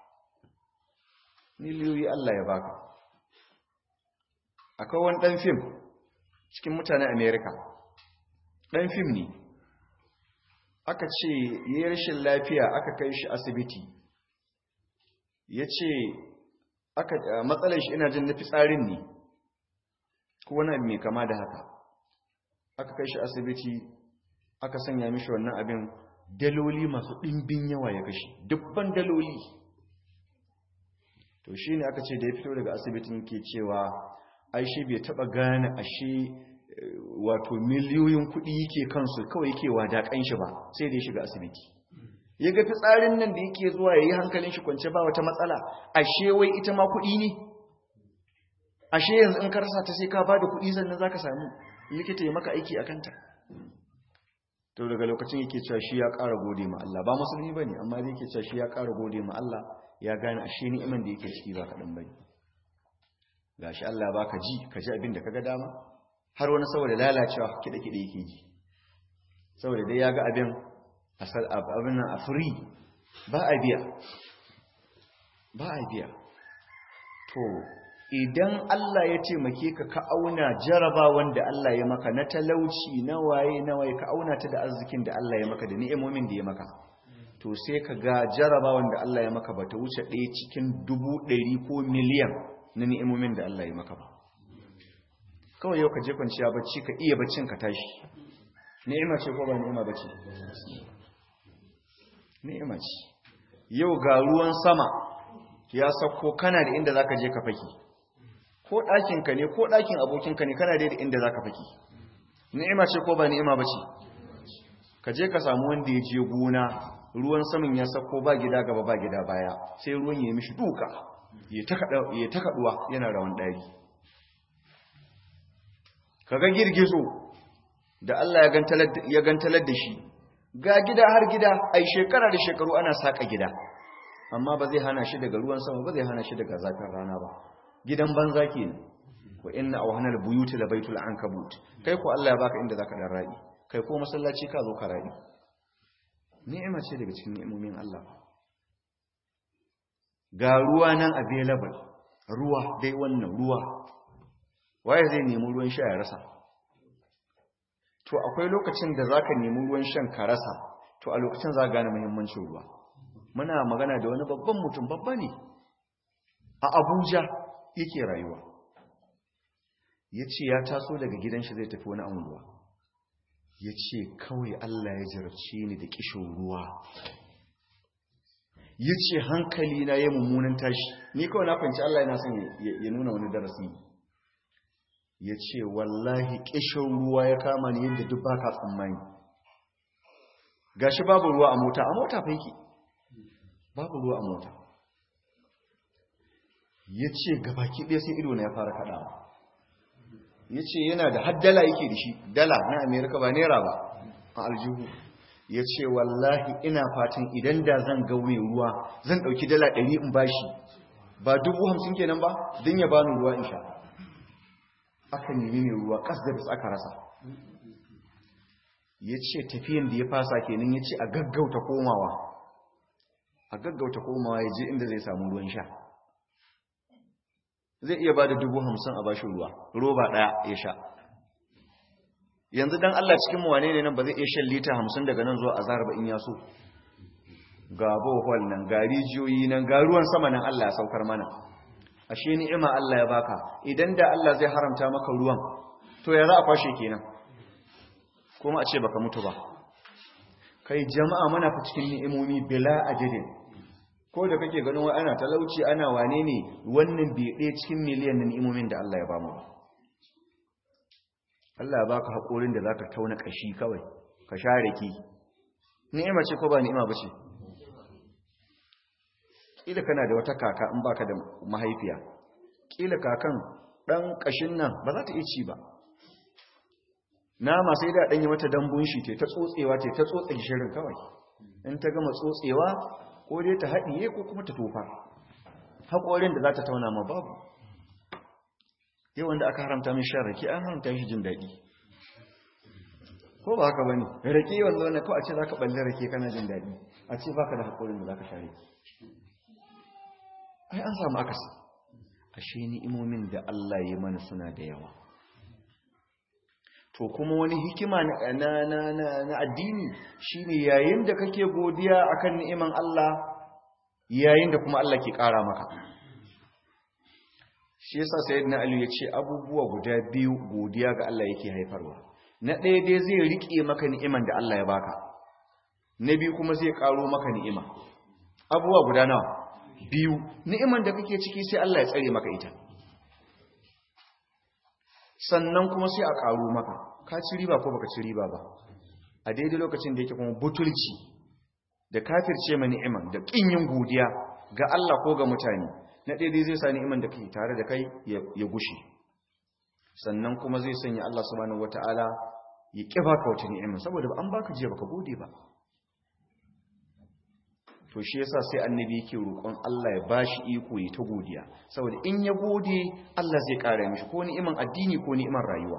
miliyoyi Allah ya baka akwai wani ɗan fim cikin mutanen amerika ɗan fim ne aka ce yi rashin lafiya aka kai shi asibiti ya ce matsalar shi ina jin na fitsarin ne ko wani abu mai kama da haka aka kai shi asibiti aka sanya mishi wannan abin daloli masu ɗimbin yawa ya kashe dubban daloli to shi ne aka ce da ya fito daga asibitin ke cewa aishi bai taɓa gane ashe wato miliyoyin kuɗi yake kansu kawai yake wadaƙan shi ba sai da ya shiga asibiti ya ga fitsarin nan da yake zuwa ya yi hankalin shi kwance ba wata matsala ashe wai ita ma kuɗi ne ashe yanzu in ka rasa ta sai ka ba da kuɗi sannan za ka samu likita ya maka aiki a kanta to daga lokacin yake cewa shi ya ƙara gode ma Allah ba musulmi ba ne amma da yake cewa shi ya ƙara gode ma Allah ya gane ashe ni'iman da yake ciki ba kaɗan ba ne ga shi Allah ba ka ji ka ji abin da ka ga dama har wani saboda lalacewa kiɗe-kiɗe yake ji saboda dai ya ga abin abin nan a free ba a biya ba a biya to idan Allah ya taimake ka ka auna jarabawan da Allah ya maka na talauci na waye na waye ka auna ta da arzikin da Allah ya maka da ni'imomin da ya maka to sai ka ga jarabawan da Allah ya maka ba ta wuce ɗaya cikin dubu ɗari ko miliyan na ni'imomin da Allah ya maka ba kawai yau ka je kwanciya bacci ka iya baccin ka tashi ni'ima ce ko ba ni'ima bace ni'ima ce yau ga ruwan sama ya sauko kana da inda zaka je ka faki ko ɗakin ka ne ko ɗakin abokin ka ne kana da inda zaka faki ni'ima ce ko ba ni'ima bace ka je ka samu wanda ya je gona ruwan saman ya sauko ba gida gaba ba gida baya sai ruwan ya mishi duka ya ta kaduwa yana rawan ɗari kaga girgizo da Allah ya gantalar da shi ga gida har gida ai shekara da shekaru ana saka gida amma ba zai hana shi daga ruwan sama ba zai hana shi daga zafin rana ba gidan banza kenan wa inna awhanal buyuti la baitul ankabut kai ko Allah ya baka inda zaka dan ra'i kai ko masallaci ka zo ka ra'i ni'ima ce daga cikin ni'imomin Allah ga ruwa nan available ruwa dai wannan ruwa waye zai nemi ruwan sha ya rasa to akwai lokacin da zaka nemi ruwan shan ka rasa to a lokacin za gane muhimmancin ruwa muna magana da wani babban mutum babba ne a Abuja yake rayuwa yace ya taso daga gidan shi zai tafi wani anguwa yace kawai Allah ya jarabce ni da kishin ruwa yace hankali na yayin mummunan tashi ni kawai na fahimci Allah yana son ya nuna wani darasi ya ce wallahi ƙishin ruwa ya kama ni yadda duk baka tsammani gashi babu ruwa a mota a mota faiki babu ruwa a mota ya ce gabaki ɗaya sai ido na ya fara kaɗawa ya ce yana da haddala yake da shi dala na amerika ba naira ba a aljihu ya ce wallahi ina fatan idan da zan ga mai ruwa zan ɗauki dala ɗari in bashi ba dubu hamsin kenan ba don ya bani ruwa in sha aka nemi mai ruwa kasdabis aka rasa ya ce tafiyan da ya fasa kenan ya ce a gaggauta komawa a gaggauta komawa ya je inda zai samu ruwan sha zai iya ba da dubu hamsin a bashi ruwa roba ɗaya ya sha yanzu don allah cikin wane ne nan ba zai iya shan lita hamsin daga nan zuwa a zaraba in ya so ga bohol nan ga rijiyoyi nan ga ruwan sama nan allah ya saukar mana ashe ni'ima Allah ya baka idan da Allah zai haramta maka ruwan to ya za a kwashe kenan kuma a ce baka mutu ba kai jama'a muna fa cikin ni'imomi bila ajidin ko da kake ganin wai ana talauci ana wane ne wannan bai ɗaya cikin miliyan na ni'imomin da Allah ya bamu ba Allah ya baka haƙorin da zaka tauna kashi kawai ka share ki ni'ima ce ko ba ni'ima ba ce kila kana da wata kaka in baka da mahaifiya kila kakan dan kashin nan ba za ta iya ci ba nama sai da dan yi mata dambun shi te ta tsotsewa te ta tsotse gishirin kawai in ta gama tsotsewa ko dai ta haɗiye ko kuma ta tofa haƙorin da za ta tauna ma babu yau wanda aka haramta min shan rake an haramta shi jin daɗi ko ba haka bane rake wanda wannan ko a ce zaka balle rake kana jin daɗi a ce baka da haƙorin da zaka share ai an samu akasi ashe ni'imomin da Allah ya mana suna da yawa to kuma wani hikima na na na na addini shine yayin da kake godiya akan ni'iman Allah yayin da kuma Allah ke ƙara maka shi yasa sayyidina Ali ya ce abubuwa guda biyu godiya ga Allah yake haifarwa na ɗaya dai zai riƙe maka ni'iman da Allah ya baka na biyu kuma zai ƙaro maka ni'ima abubuwa guda nawa biyu ni'iman da kake ciki sai Allah ya tsare maka ita sannan kuma sai a ƙaro maka ka ci riba ko baka ci riba ba a daidai lokacin da yake kuma butulci da kafirce ma ni'iman da ƙin yin godiya ga Allah ko ga mutane na daidai zai sa ni'iman da kake tare da kai ya gushe sannan kuma zai sanya Allah subhanahu wataala ya ƙi baka wata ni'ima saboda an baka jiya baka gode ba to shi yasa sai annabi yake roƙon Allah ya bashi iko ya ta godiya saboda in ya gode Allah zai ƙara mishi ko ni'iman addini ko ni'iman rayuwa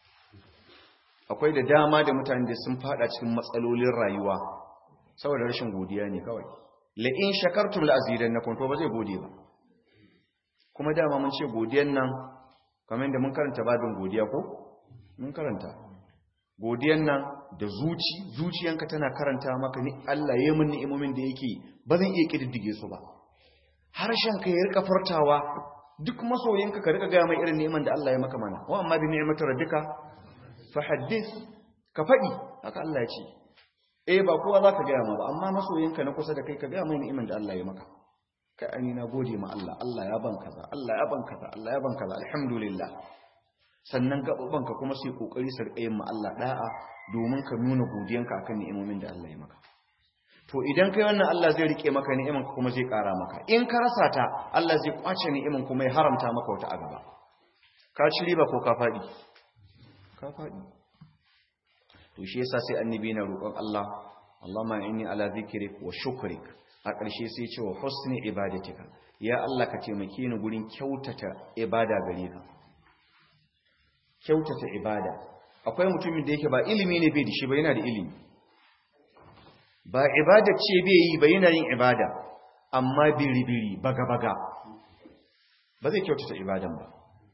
akwai da dama da mutane da sun fada cikin matsalolin rayuwa saboda rashin godiya ne kawai la in shakartum la azidannakum to ba zai gode ba kuma dama mun ce godiyan nan kamar yadda mun karanta babin godiya ko mun karanta godiyan nan da zuci zuciyanka tana karanta maka ni Allah ya min ni'imomin da yake ba zan iya kididdige su ba harshen ka ya rika furtawa duk masoyinka ka rika ga mai irin ni'iman da Allah ya maka mana wa amma bi ni'mati rabbika fa haddith ka fadi haka Allah ya ce eh ba kowa zaka ga ma ba amma masoyinka na kusa da kai ka ga mai ni'iman da Allah ya maka kai ani na gode ma Allah Allah ya ban kaza Allah ya ban kaza Allah ya ban kaza alhamdulillah sannan gaɓaɓanka kuma sai ƙoƙari su riƙa yin ma Allah ɗa'a domin ka nuna godiyanka akan ni'imomin da Allah ya maka to idan kai wannan Allah zai riƙe maka ni'iman kuma zai ƙara maka in ka rasa ta Allah zai ƙwace ni'iman kuma ya haramta maka wata a gaba ka ci riba ko ka faɗi ka faɗi to shi yasa sai annabi na roƙon Allah Allahumma inni ala zikrik wa shukrik a ƙarshe sai ce wa husni ibadatika ya Allah ka taimake ni gurin kyautata ibada gare ka kyautata ibada akwai mutumin da yake ba ilimi ne bai da shi ba yana da ilimi ba ibada ce bai yi ba yana yin ibada amma biri-biri baga-baga ba zai kyautata ibadan ba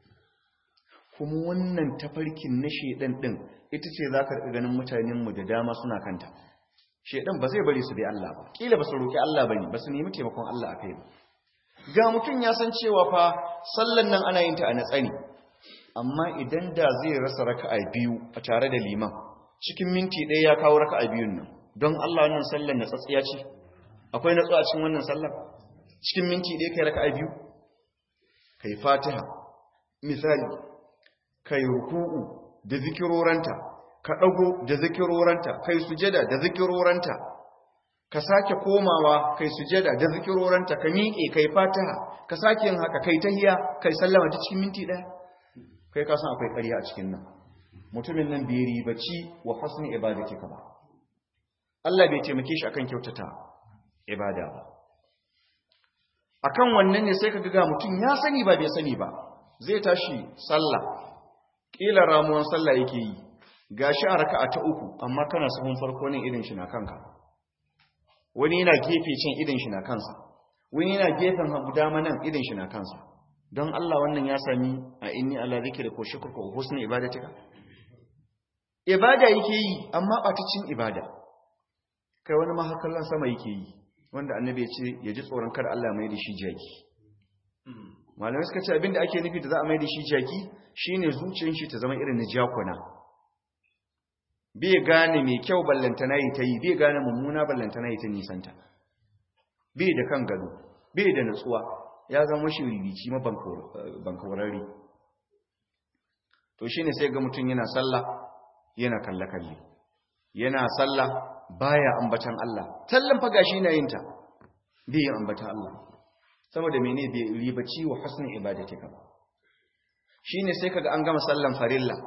kuma wannan tafarkin na shedan din ita ce za ka ganin mutanenmu da dama suna kanta shedan ba zai bari su bi Allah ba kila ba su roƙi Allah ba ne ba su nemi taimakon Allah a kai ba ga mutum ya san cewa fa sallan nan ana yin ta a natsani amma idan da zai rasa raka'a biyu a tare da liman cikin minti ɗaya ya kawo raka'a biyun nan don Allah wannan sallar na tsatsiya ce akwai natsuwa cikin wannan sallar cikin minti ɗaya kai raka'a biyu kai fatiha misali kai ruku'u da zikiroranta ka ɗago da zikiroranta kai sujada da zikiroranta ka sake komawa kai sujada da zikiroranta ka miƙe kai fatiha ka sake yin haka kai tahiya kai sallama ta cikin minti ɗaya kai ka san akwai ƙarya a cikin nan mutumin nan bai ribaci wa husni ibadati ka ba Allah bai taimake shi akan kyautata ibada ba akan wannan ne sai ka ga mutum ya sani ba bai sani ba zai tashi sallah kila ramuwan sallah yake yi gashi a raka'a ta uku amma kana sahun farko ne irin shi na kanka wani yana gefe cin irin shi na kansa wani yana gefen hagu dama nan irin shi na kansa don Allah wannan ya sami a inni ala zikri ko shukr ko husni ibadatika ibada yake yi amma batacin ibada kai wani mahakallan sama yake yi wanda annabi ya ce ya ji tsoron kar Allah mai da shi jaki malamai suka ce abinda ake nufi da za a mai da shi jaki shine zuciyar shi ta zama irin na jakuna bai gane mai kyau ballantana yi ta yi bai gane mummuna ballantana yi ta nisanta bai da kan gado bai da natsuwa ya zama shi ribici ma bankawararri to shine sai ga mutum yana sallah yana kalle-kalle yana sallah baya ambatan Allah tallan fa gashi na yin ta bai yin ambatan Allah saboda mene bai ribaci wa husnul ibadatika ba shine sai kaga an gama sallan farilla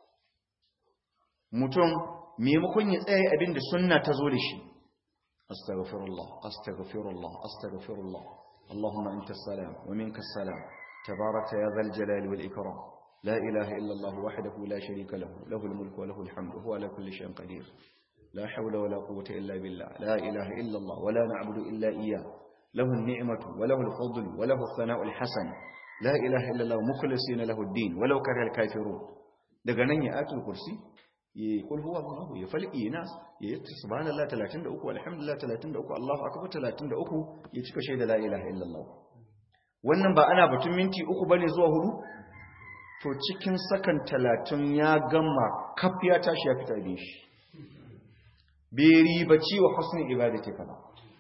mutum maimakon ya tsaye abinda sunna ta zo da shi astaghfirullah astaghfirullah astaghfirullah اللهم أنت السلام ومنك السلام تبارك يا ذا الجلال والإكرام لا إله إلا الله وحده لا شريك له له الملك وله الحمد وهو على كل شيء قدير لا حول ولا قوة إلا بالله لا إله إلا الله ولا نعبد إلا إياه له النعمة وله الفضل وله الثناء الحسن لا إله إلا الله مخلصين له الدين ولو كره الكافرون daga nan ya atul kursi ya kul huwa Allah ya falqi nas ya yi subhanallah 33 alhamdulillah 33 Allahu akbar 33 ya cika shaida la ilaha illallah wannan ba ana batun minti uku bane zuwa hudu to cikin sakan talatin ya gama kaf ya tashi ya fita da shi bai ribaci wa husnin ibadati ka ba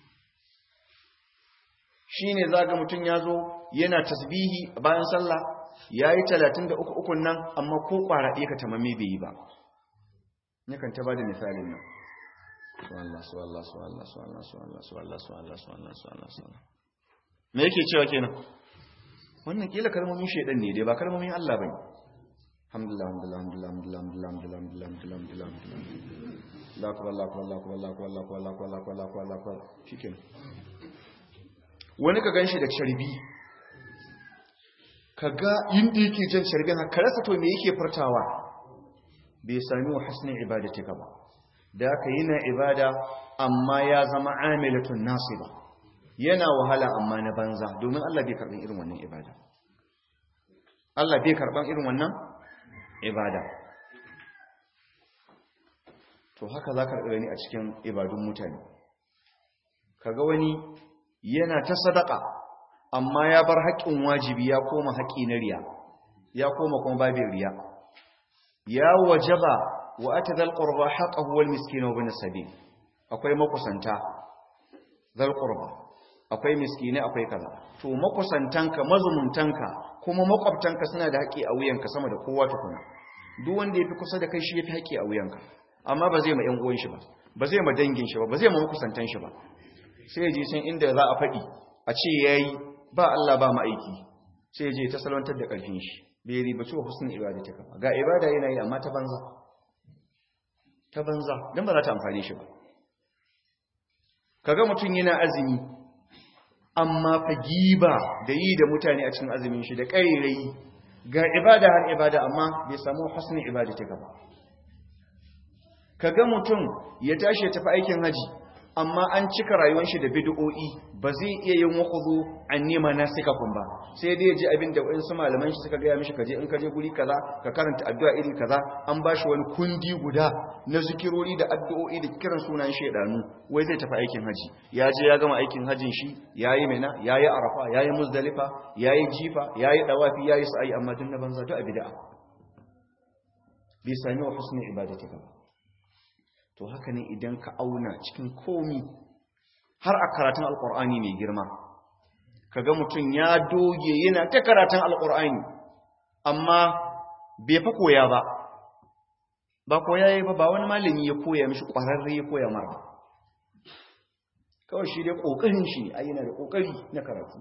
shi ne za ga mutum ya zo yana tasbihi bayan sallah ya yi talatin da uku ukun nan amma ko ƙwara ɗaya ka tamame bai yi ba yakan ta ba da misalin nan suwallah suwallah suwallah suwallah suwallah suwallah suwallah suwallah suwallah suwallah me yake cewa kenan wannan kila kalmomin shaidan ne dai ba kalmomin Allah bane alhamdulillah alhamdulillah alhamdulillah alhamdulillah alhamdulillah alhamdulillah alhamdulillah la akbar la akbar la akbar la akbar la akbar la akbar la akbar la akbar la akbar shikenan wani ka ganshi da sharbi kaga inda yake jan sharbin haka rasa to me yake furtawa bai sami wa hasnin ibadatika ba da aka yi na ibada amma ya zama amilatun nasiba yana wahala amma na banza domin Allah bai karɓar irin wannan ibada Allah bai karɓar irin wannan ibada to haka za ka gani a cikin ibadun mutane kaga wani yana ta sadaka amma ya bar haƙƙin wajibi ya koma haƙƙi na riya ya koma kuma babin riya ya wajaba wa ata zal qurba haqqahu wal miskin wa ibn sabil akwai makusanta zal qurba akwai miskine akwai kaza to makusantanka mazumuntanka kuma makwabtanka suna da haƙi a wuyanka sama da kowa tukuna duk wanda yafi kusa da kai shi yafi haƙi a wuyanka amma ba zai ma ƴan uwan shi ba ba zai ma dangin shi ba ba zai ma makusantan shi ba sai ya je san inda za a faɗi a ce yayi ba Allah ba ma'aiki sai ya je ta salwantar da ƙarfin shi bai riba cewa husnul ibadati ka ga ibada yana yi amma ta banza ta banza dan ba za ta amfane shi ba kaga mutum yana azumi amma fa giba da yi da mutane a cikin azumin shi da ƙarirai ga ibada har ibada amma bai samu husnul ibadati ka ba kaga mutum ya tashi ya tafi aikin haji amma an cika rayuwar shi da bid'o'i ba zai iya yin wakuzu an nema na sika kun ba sai dai ji abin da wasu malaman shi suka gaya mishi kaje in kaje guri kaza ka karanta addu'a iri kaza an ba shi wani kundi guda na zikirori da addu'o'i da kiran sunan shedanu wai zai tafi aikin haji ya je ya gama aikin hajin shi yayi mina yayi arafa yayi muzdalifa yayi jifa yayi dawafi yayi sa'i amma dun na banza to a bid'a bai sami wa husnul ibadati ba to haka ne idan ka auna cikin komi har a karatun alkur'ani mai girma kaga mutum ya doge yana ta karatun alkur'ani amma bai fa koya ba ba koya yi ba ba wani malami ya koya mishi ƙwararre ya koya mara kawai shi dai ƙoƙarin shi a yana da ƙoƙari na karatu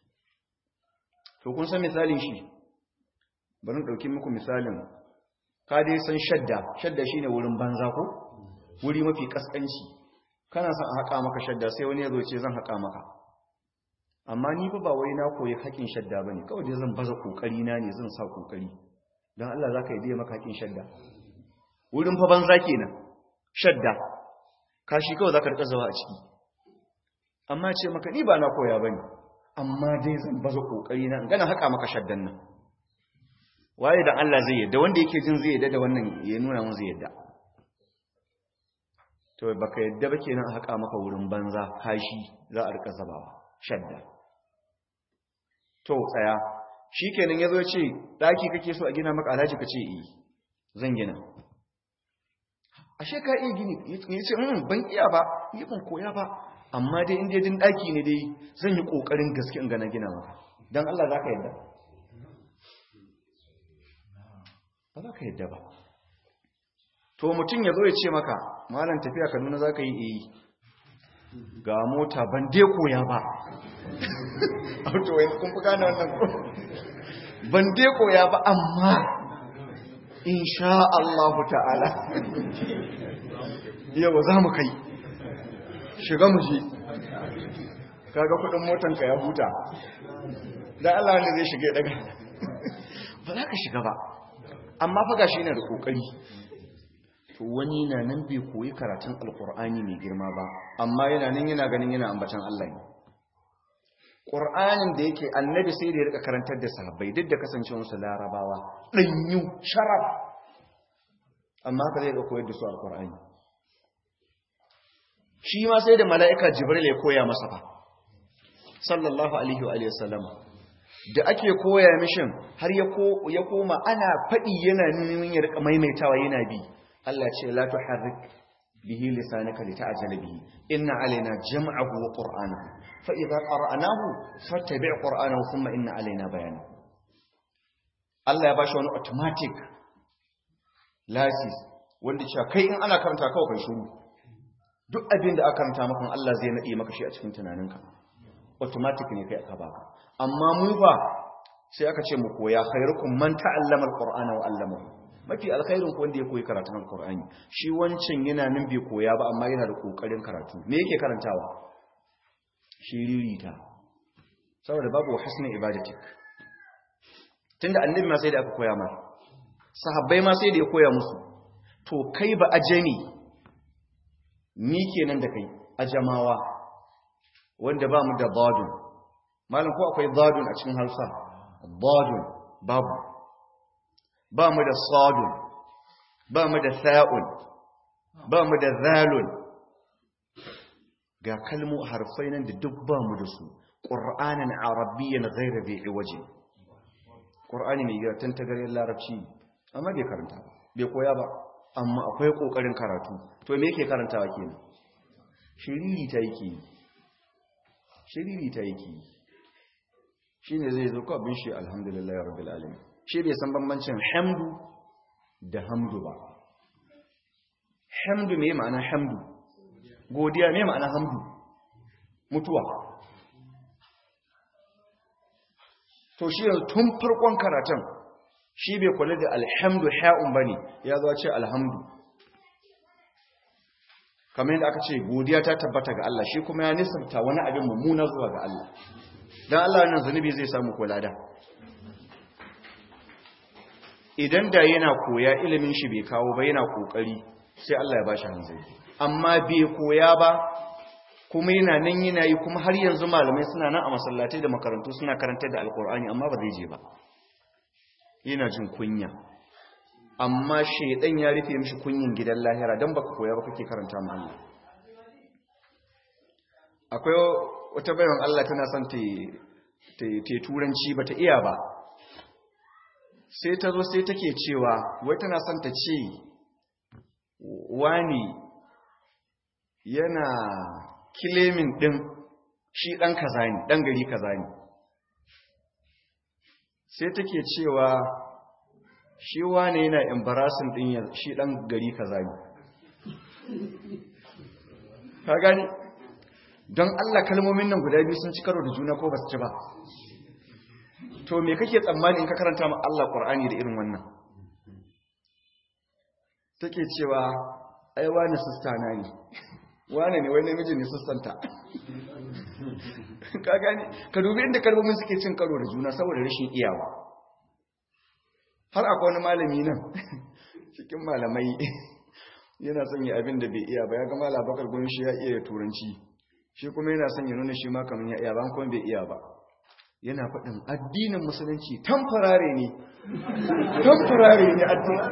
to kun san misalin shi bari ɗauki muku misalin ka dai san shadda shadda shine wurin banza ko wuri mafi kaskanci kana son a haƙa maka shadda sai wani ya zo ce zan haƙa maka amma ni fa ba wai na koyi haƙin shadda bane kawai dai zan baza kokari na ne zan sa kokari dan Allah zaka yi biya maka haƙin shadda wurin fa banza kenan shadda kashi kawai zaka rika zawa a ciki amma ce maka ni ba na koya bane amma dai zan baza kokari na in gana haƙa maka shaddan nan waye dan Allah zai yadda wanda yake jin zai yadda da wannan ya nuna mun zai yadda to baka yadda ba kenan a haƙa maka wurin banza kashi za a rika zabawa shadda to tsaya shikenan yazo ce daki kake so a gina maka alhaji kace eh zan gina ashe ka iya gini yace mm ban iya ba ni ban koya ba amma dai inda din daki ne dai zan yi kokarin gaske in ga na gina maka dan Allah zaka yadda ba za ka yadda ba to mutum ya zo ya ce maka malam tafiya kaduna za ka yi iyi ga mota ban dai koya ba auto wani kun fi gane wannan ko ban dai koya ba amma insha Allah ta'ala yau za mu kai shiga mu je kaga kudin motanka ya huta dan Allah wanda zai shige daga ba za ka shiga ba amma fa gashi yana da kokari to wani na nan bai koyi karatun alkur'ani mai girma ba amma yana nan yana ganin yana ambatan Allah ne Qur'anin da yake annabi sai da ya rika karantar da sahabbai duk da kasancewar su larabawa danyu sharaf amma haka zai ga koyar da su alkur'ani shi ma sai da mala'ika jibril ya koya masa fa sallallahu alaihi wa alihi wasallam da ake koya mishin har ya koma ana faɗi yana neman ya rika maimaitawa yana bi Allah ce la tuharrik bihi lisanaka lita'jala bihi inna alaina jam'ahu wa qur'anahu fa idza qara'nahu fattabi' qur'anahu thumma inna alaina bayanahu Allah ya bashi wani automatic license wanda cewa kai in ana karanta kawai kai shiru duk abin da aka karanta maka Allah zai nade maka shi a cikin tunaninka automatic ne kai aka baka amma mu ba sai aka ce mu koya khairukum man ta'allama alqur'ana wa 'allamahu mafi alkhairin ku wanda ya koyi karatun alqur'ani shi wancan yana nan bai koya ba amma yana da kokarin karatu me yake karantawa shiririta saboda babu husnul ibadatik tunda annabi ma sai da aka koya masa sahabbai ma sai da ya koya musu to kai ba ajami ni kenan da kai ajamawa wanda ba mu da dadun malam ko akwai dadun a cikin Hausa dadun babu ba mu da sadun ba mu da sa'un ba mu da zalun ga kalmu harfai nan da duk ba mu da su qur'anan arabiyyan ghayra bi iwaji qur'ani ne ga tantagarin larabci amma bai karanta ba bai koya ba amma akwai kokarin karatu to me yake karantawa kenan shiriri ta yake shiriri ta yake shine zai zo ko abin shi alhamdulillah rabbil alamin shi bai san bambancin hamdu da hamdu ba hamdu me ma'ana hamdu godiya me ma'ana hamdu mutuwa to shi yanzu tun farkon karatun shi bai kula da alhamdu ha'un bane ya zo ce alhamdu kamar yadda aka ce godiya ta tabbata ga Allah shi kuma ya nisanta wani abin mummuna zuwa ga Allah dan Allah wannan zanubi zai samu kula da idan da yana koya ilimin shi bai kawo ba yana kokari sai Allah ya bashi hanzari amma bai koya ba kuma yana nan yana yi kuma har yanzu malamai suna nan a masallatai da makarantu suna karantar da alkur'ani amma ba zai je ba yana jin kunya amma shaidan ya rufe mishi kunyin gidan lahira don baka koya ba kake karanta ma Allah akwai wata bayan Allah tana son ta turanci ba ta iya ba sai ta zo sai take cewa wai tana son ta ce wani yana kilemin ɗin shi ɗan kaza ne ɗan gari kaza ne sai take cewa shi wane yana embarasin ɗin shi ɗan gari kaza ne ka gani don Allah kalmomin nan guda biyu sun ci karo da juna ko ba su ci ba to me kake tsammani in ka karanta ma Allah Qur'ani da irin wannan take cewa ai wani sista na ne wane ne wai namiji ne sistanta ka gani ka dubi inda kalmomin suke cin karo da juna saboda rashin iyawa har akwai wani malami nan cikin malamai yana son yi abin da bai iya ba ya ga malam bakar gumi shi ya iya turanci shi kuma yana son ya nuna shi ma kamar ya iya ba kuma bai iya ba yana faɗin addinin musulunci tamfarare ne tamfarare ne addini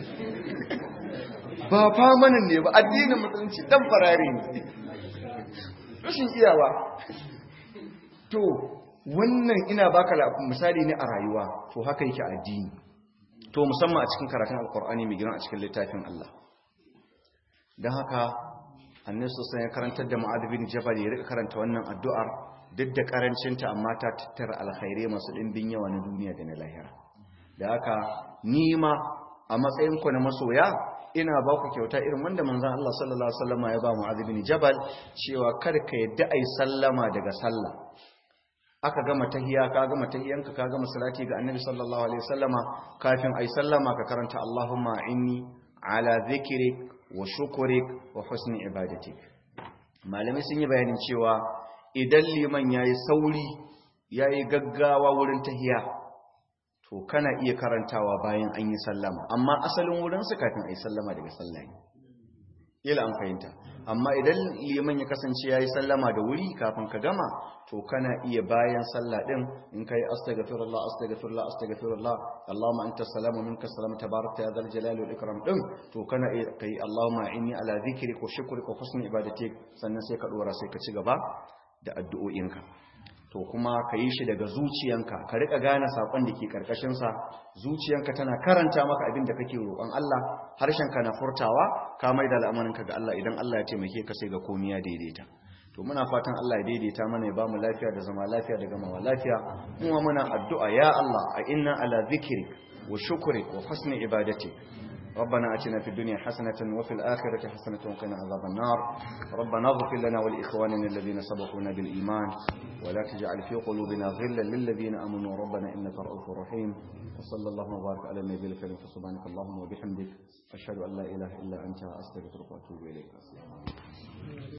ba famanin ne ba addinin musulunci tamfarare ne rashin iyawa to wannan ina baka misali ne a rayuwa to haka yake addini to musamman a cikin karatun alkur'ani mai girma a cikin littafin Allah don haka annabi sosai ya karantar da mu'adh bin jabal ya rika karanta wannan addu'ar duk da karancinta amma ta tattara alkhairai masu dimbin yawa na duniya da na lahira da haka ni ma a matsayin ku na masoya ina ba ku kyauta irin wanda manzon Allah sallallahu alaihi wasallam ya ba mu'adh bin jabal cewa kada ka yadda ai sallama daga sallah aka gama tahiya ka gama tahiyanka ka gama salati ga annabi sallallahu alaihi wasallama kafin ai sallama ka karanta Allahumma inni ala dhikrik wa shukrik wa husni ibadatik malamai sun yi bayanin cewa idan liman yayi sauri yayi gaggawa wurin tahiya to kana iya karantawa bayan an yi sallama amma asalin wurin su kafin ai sallama daga sallah ne ila an fahimta amma idan liman ya kasance yayi sallama da wuri kafin ka gama to kana iya bayan sallah din in kai astaghfirullah astaghfirullah astaghfirullah allahumma anta salamu minka salamu tabarakta ya zal jalali wal ikram din to kana iya kai allahumma inni ala dhikrika wa shukrika wa husni ibadatik sannan sai ka dora sai ka ci gaba da addu'o'inka to to kuma ka yi shi daga zuciyanka ka rika gane sakon da ke karkashinsa zuciyanka tana karanta maka abin da kake roƙon Allah harshenka na furtawa ka mai da al'amarinka ga Allah idan Allah ya taimake ka sai ga komai ya daidaita to muna fatan Allah ya daidaita mana ya ba mu lafiya da zama lafiya da gamawa lafiya kuma muna addu'a ya Allah a inna ala zikrik wa shukrik wa husni ibadatik ربنا أتنا في الدنيا حسنة وفي الآخرة حسنة وقنا عذاب النار ربنا اغفر لنا ولإخواننا الذين سبقونا بالإيمان ولا تجعل في قلوبنا غلا للذين آمنوا ربنا إنك رؤوف رحيم وصلى الله وبارك على النبي الكريم فسبحانك اللهم وبحمدك أشهد أن لا إله إلا أنت أستغفرك وأتوب إليك